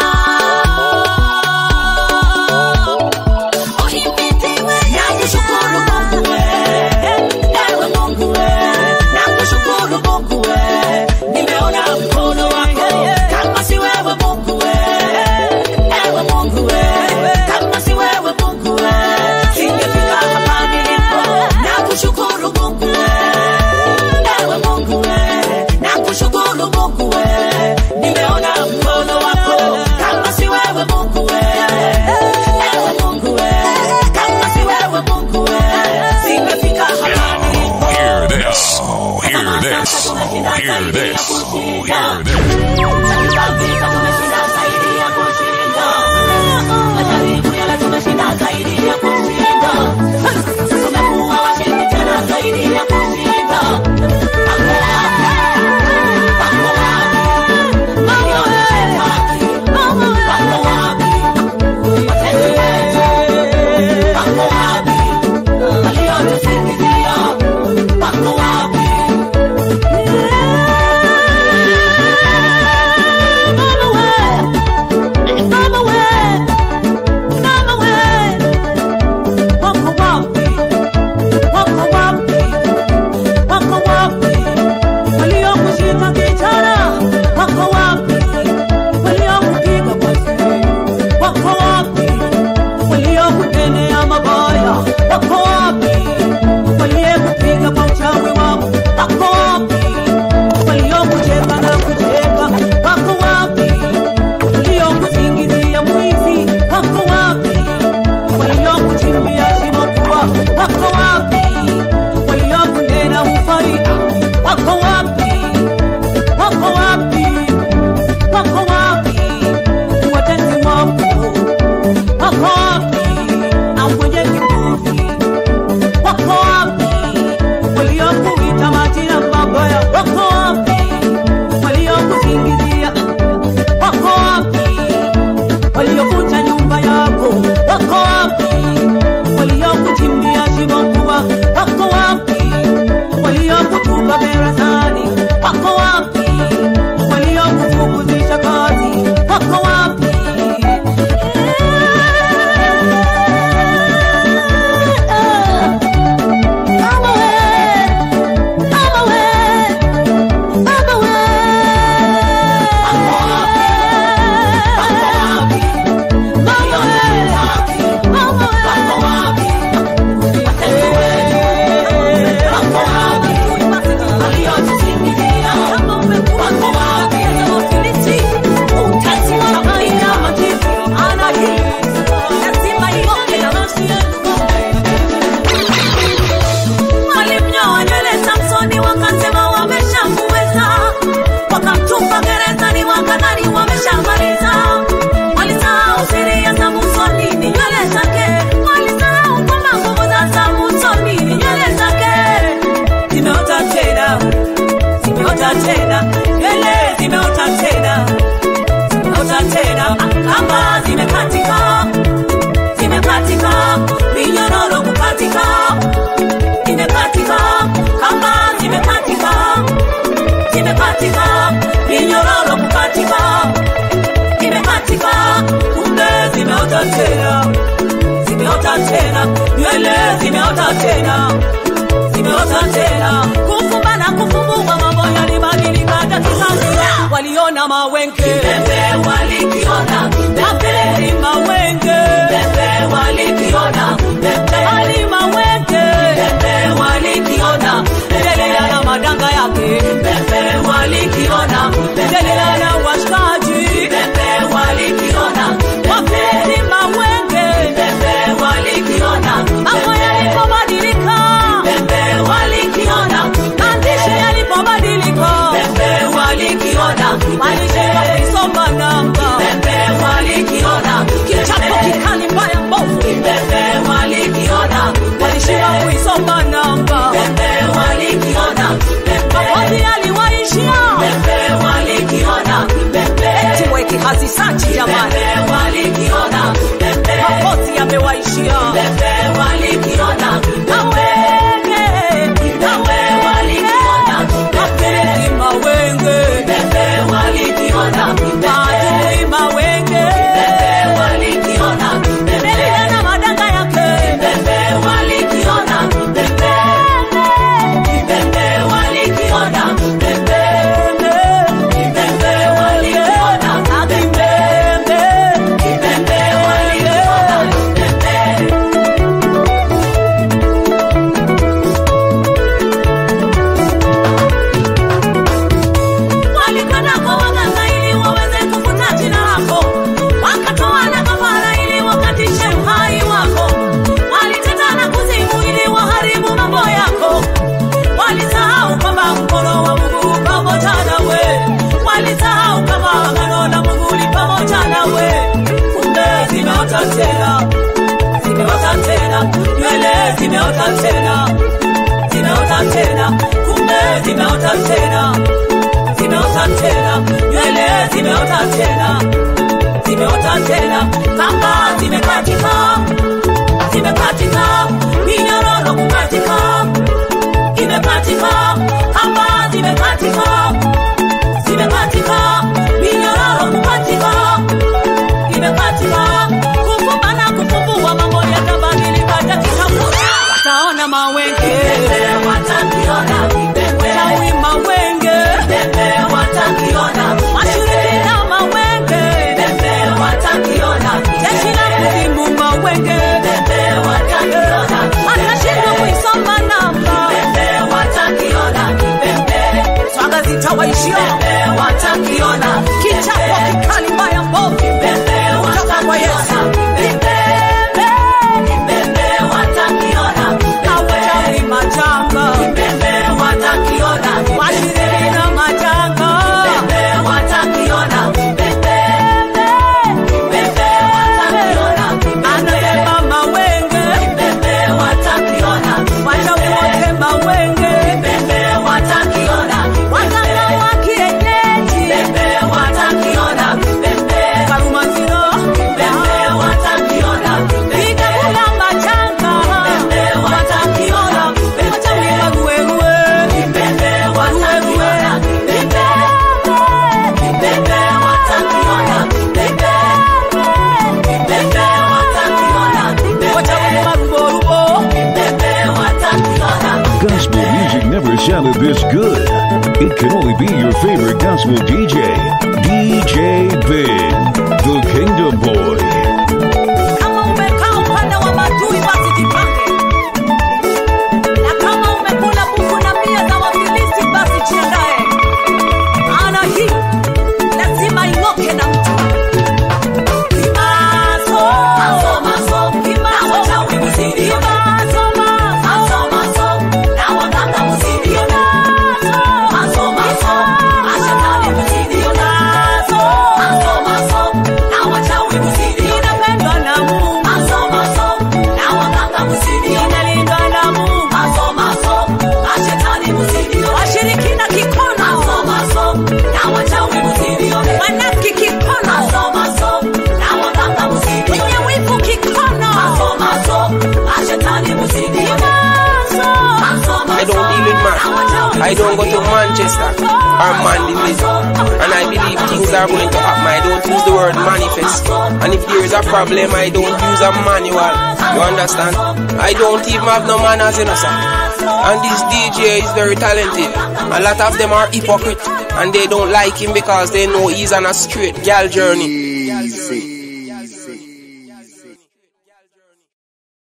Uhimidiwe nakushukuru Mungu we, ewe Mungu we, nakushukuru Mungu we, nimeona mkono wako kama si wewe Mungu we, ewe Mungu we, kama si wewe Mungu we, singefika hapa nilipo. Nakushukuru Mungu we, ewe Mungu we, nakushukuru Mungu we, nimeona mkono wako kama si wewe Mungu we, ewe Mungu we, kama si wewe Mungu we, singefika hapa nilipo. Hear this. Oh, hear this. Oh, hear this. Oh, hear this. Wako wapi waliyekupiga kwa uchawi wako? Wako wapi waliokucheka na kucheka? Wako wapi waliokusingizia mwizi? Wako wapi waliokuchimbia shimo kubwa? Wako wapi waliokunena hufai? Wako wapi? Wako wapi? Wako wapi watenzi wako? Wako wapi au mwenye kiburi? Wako wapi waliokuita majina mabaya? Wako wapi waliokusingizia? Wako wapi waliovunja nyumba yako? Wako wapi waliokuchimbia shimo kubwa? Wako wapi waliokutupa gerezani? Wako wapi waliokufukuzisha kazi? Wako wapi? Walimnyoa nywele Samsoni wakasema wameshamuweza, wakamtupa gerezani wakadhani wameshamaliza. Walisahau siri ya Samsoni ni nywele zake, walisahau kwamba nguvu za Samsoni ni nywele zake. Zimeota tena, zimeota tena, nywele zimeota tena, zimeota tena, kamba zimekatika, zimekatika, minyororo kukatika zimekatika, kamba zimekatika, zimekatika, minyororo kukatika, zimekatika, kumbe zimeota tena, zimeota tena, nywele zimeota tena, zimeota tena, kufumba na kufumbua mambo yalibadilika dakika moja. Waliona mawenge, Kipepe walikiona, Kipepe mawenge, Kipepe walikiona, Kipepe hali mawenge, Kipepe walikiona, endelea na madanga yake, Kipepe walikiona, endelea na washikaji, Kipepe walikiona, wapeni mawenge, Kipepe walikiona, mambo yalipobadilika, Kipepe walikiona, maandishi yalipobadilika, Kipepe walikiona, maisha yakisonga namba, Kipepe walikiona, kichapo kikali mbaya mbovu, Kipepe tena zimeota tena nywele zimeota tena zimeota tena kumbe zimeota tena zimeota tena nywele zimeota tena zimeota tena kamba zimekatika zimekatika minyororo kukatika imekatika kamba zimekatika zimekatika minyororo kukatika imekatika kufumba na kufumbua mambo yatabadilika dakika moja wataona mawenge watakiona chawi mawenge watakiona mashirika mawenge watakiona jeshi la kuzimu mawenge atashindwa kuisoma namba swaga zitawaishia watakiona kichapo kikali mbaya mbovu kutoka kwa yesu Hawachawi majanga washirikina majanga anabeba mawenge wachawi wote mawenge waganga wa kienyeji karumaziro vigagula majanga wachawi waruerue wachawi maruborubo Gospel music never sounded this good. It can only be your favorite gospel DJ, DJ Big, the Kingdom Boy. kama umekaa upande wa madui basi jipange na kama umekula buku na mbia za wafilisi basi jiandae maana hii lazima ing'oke na mtu Kimaso. Kimaso. Kimaso. Inapendwa na Mungu. Inalindwa na Mungu. Washirikina kikono. Wanafiki kikono. Wenye wivu kikono. I don't deal with man. I don't go to Manchester or Mandeville. And I believe things are going to happen. I don't use the word manifest. And if there is a problem, I don't use a manual. You understand? I don't even have no manners, you know, sir. And this DJ is very talented. A lot of them are hypocrite. And they don't like him because they know he's on a straight gal journey.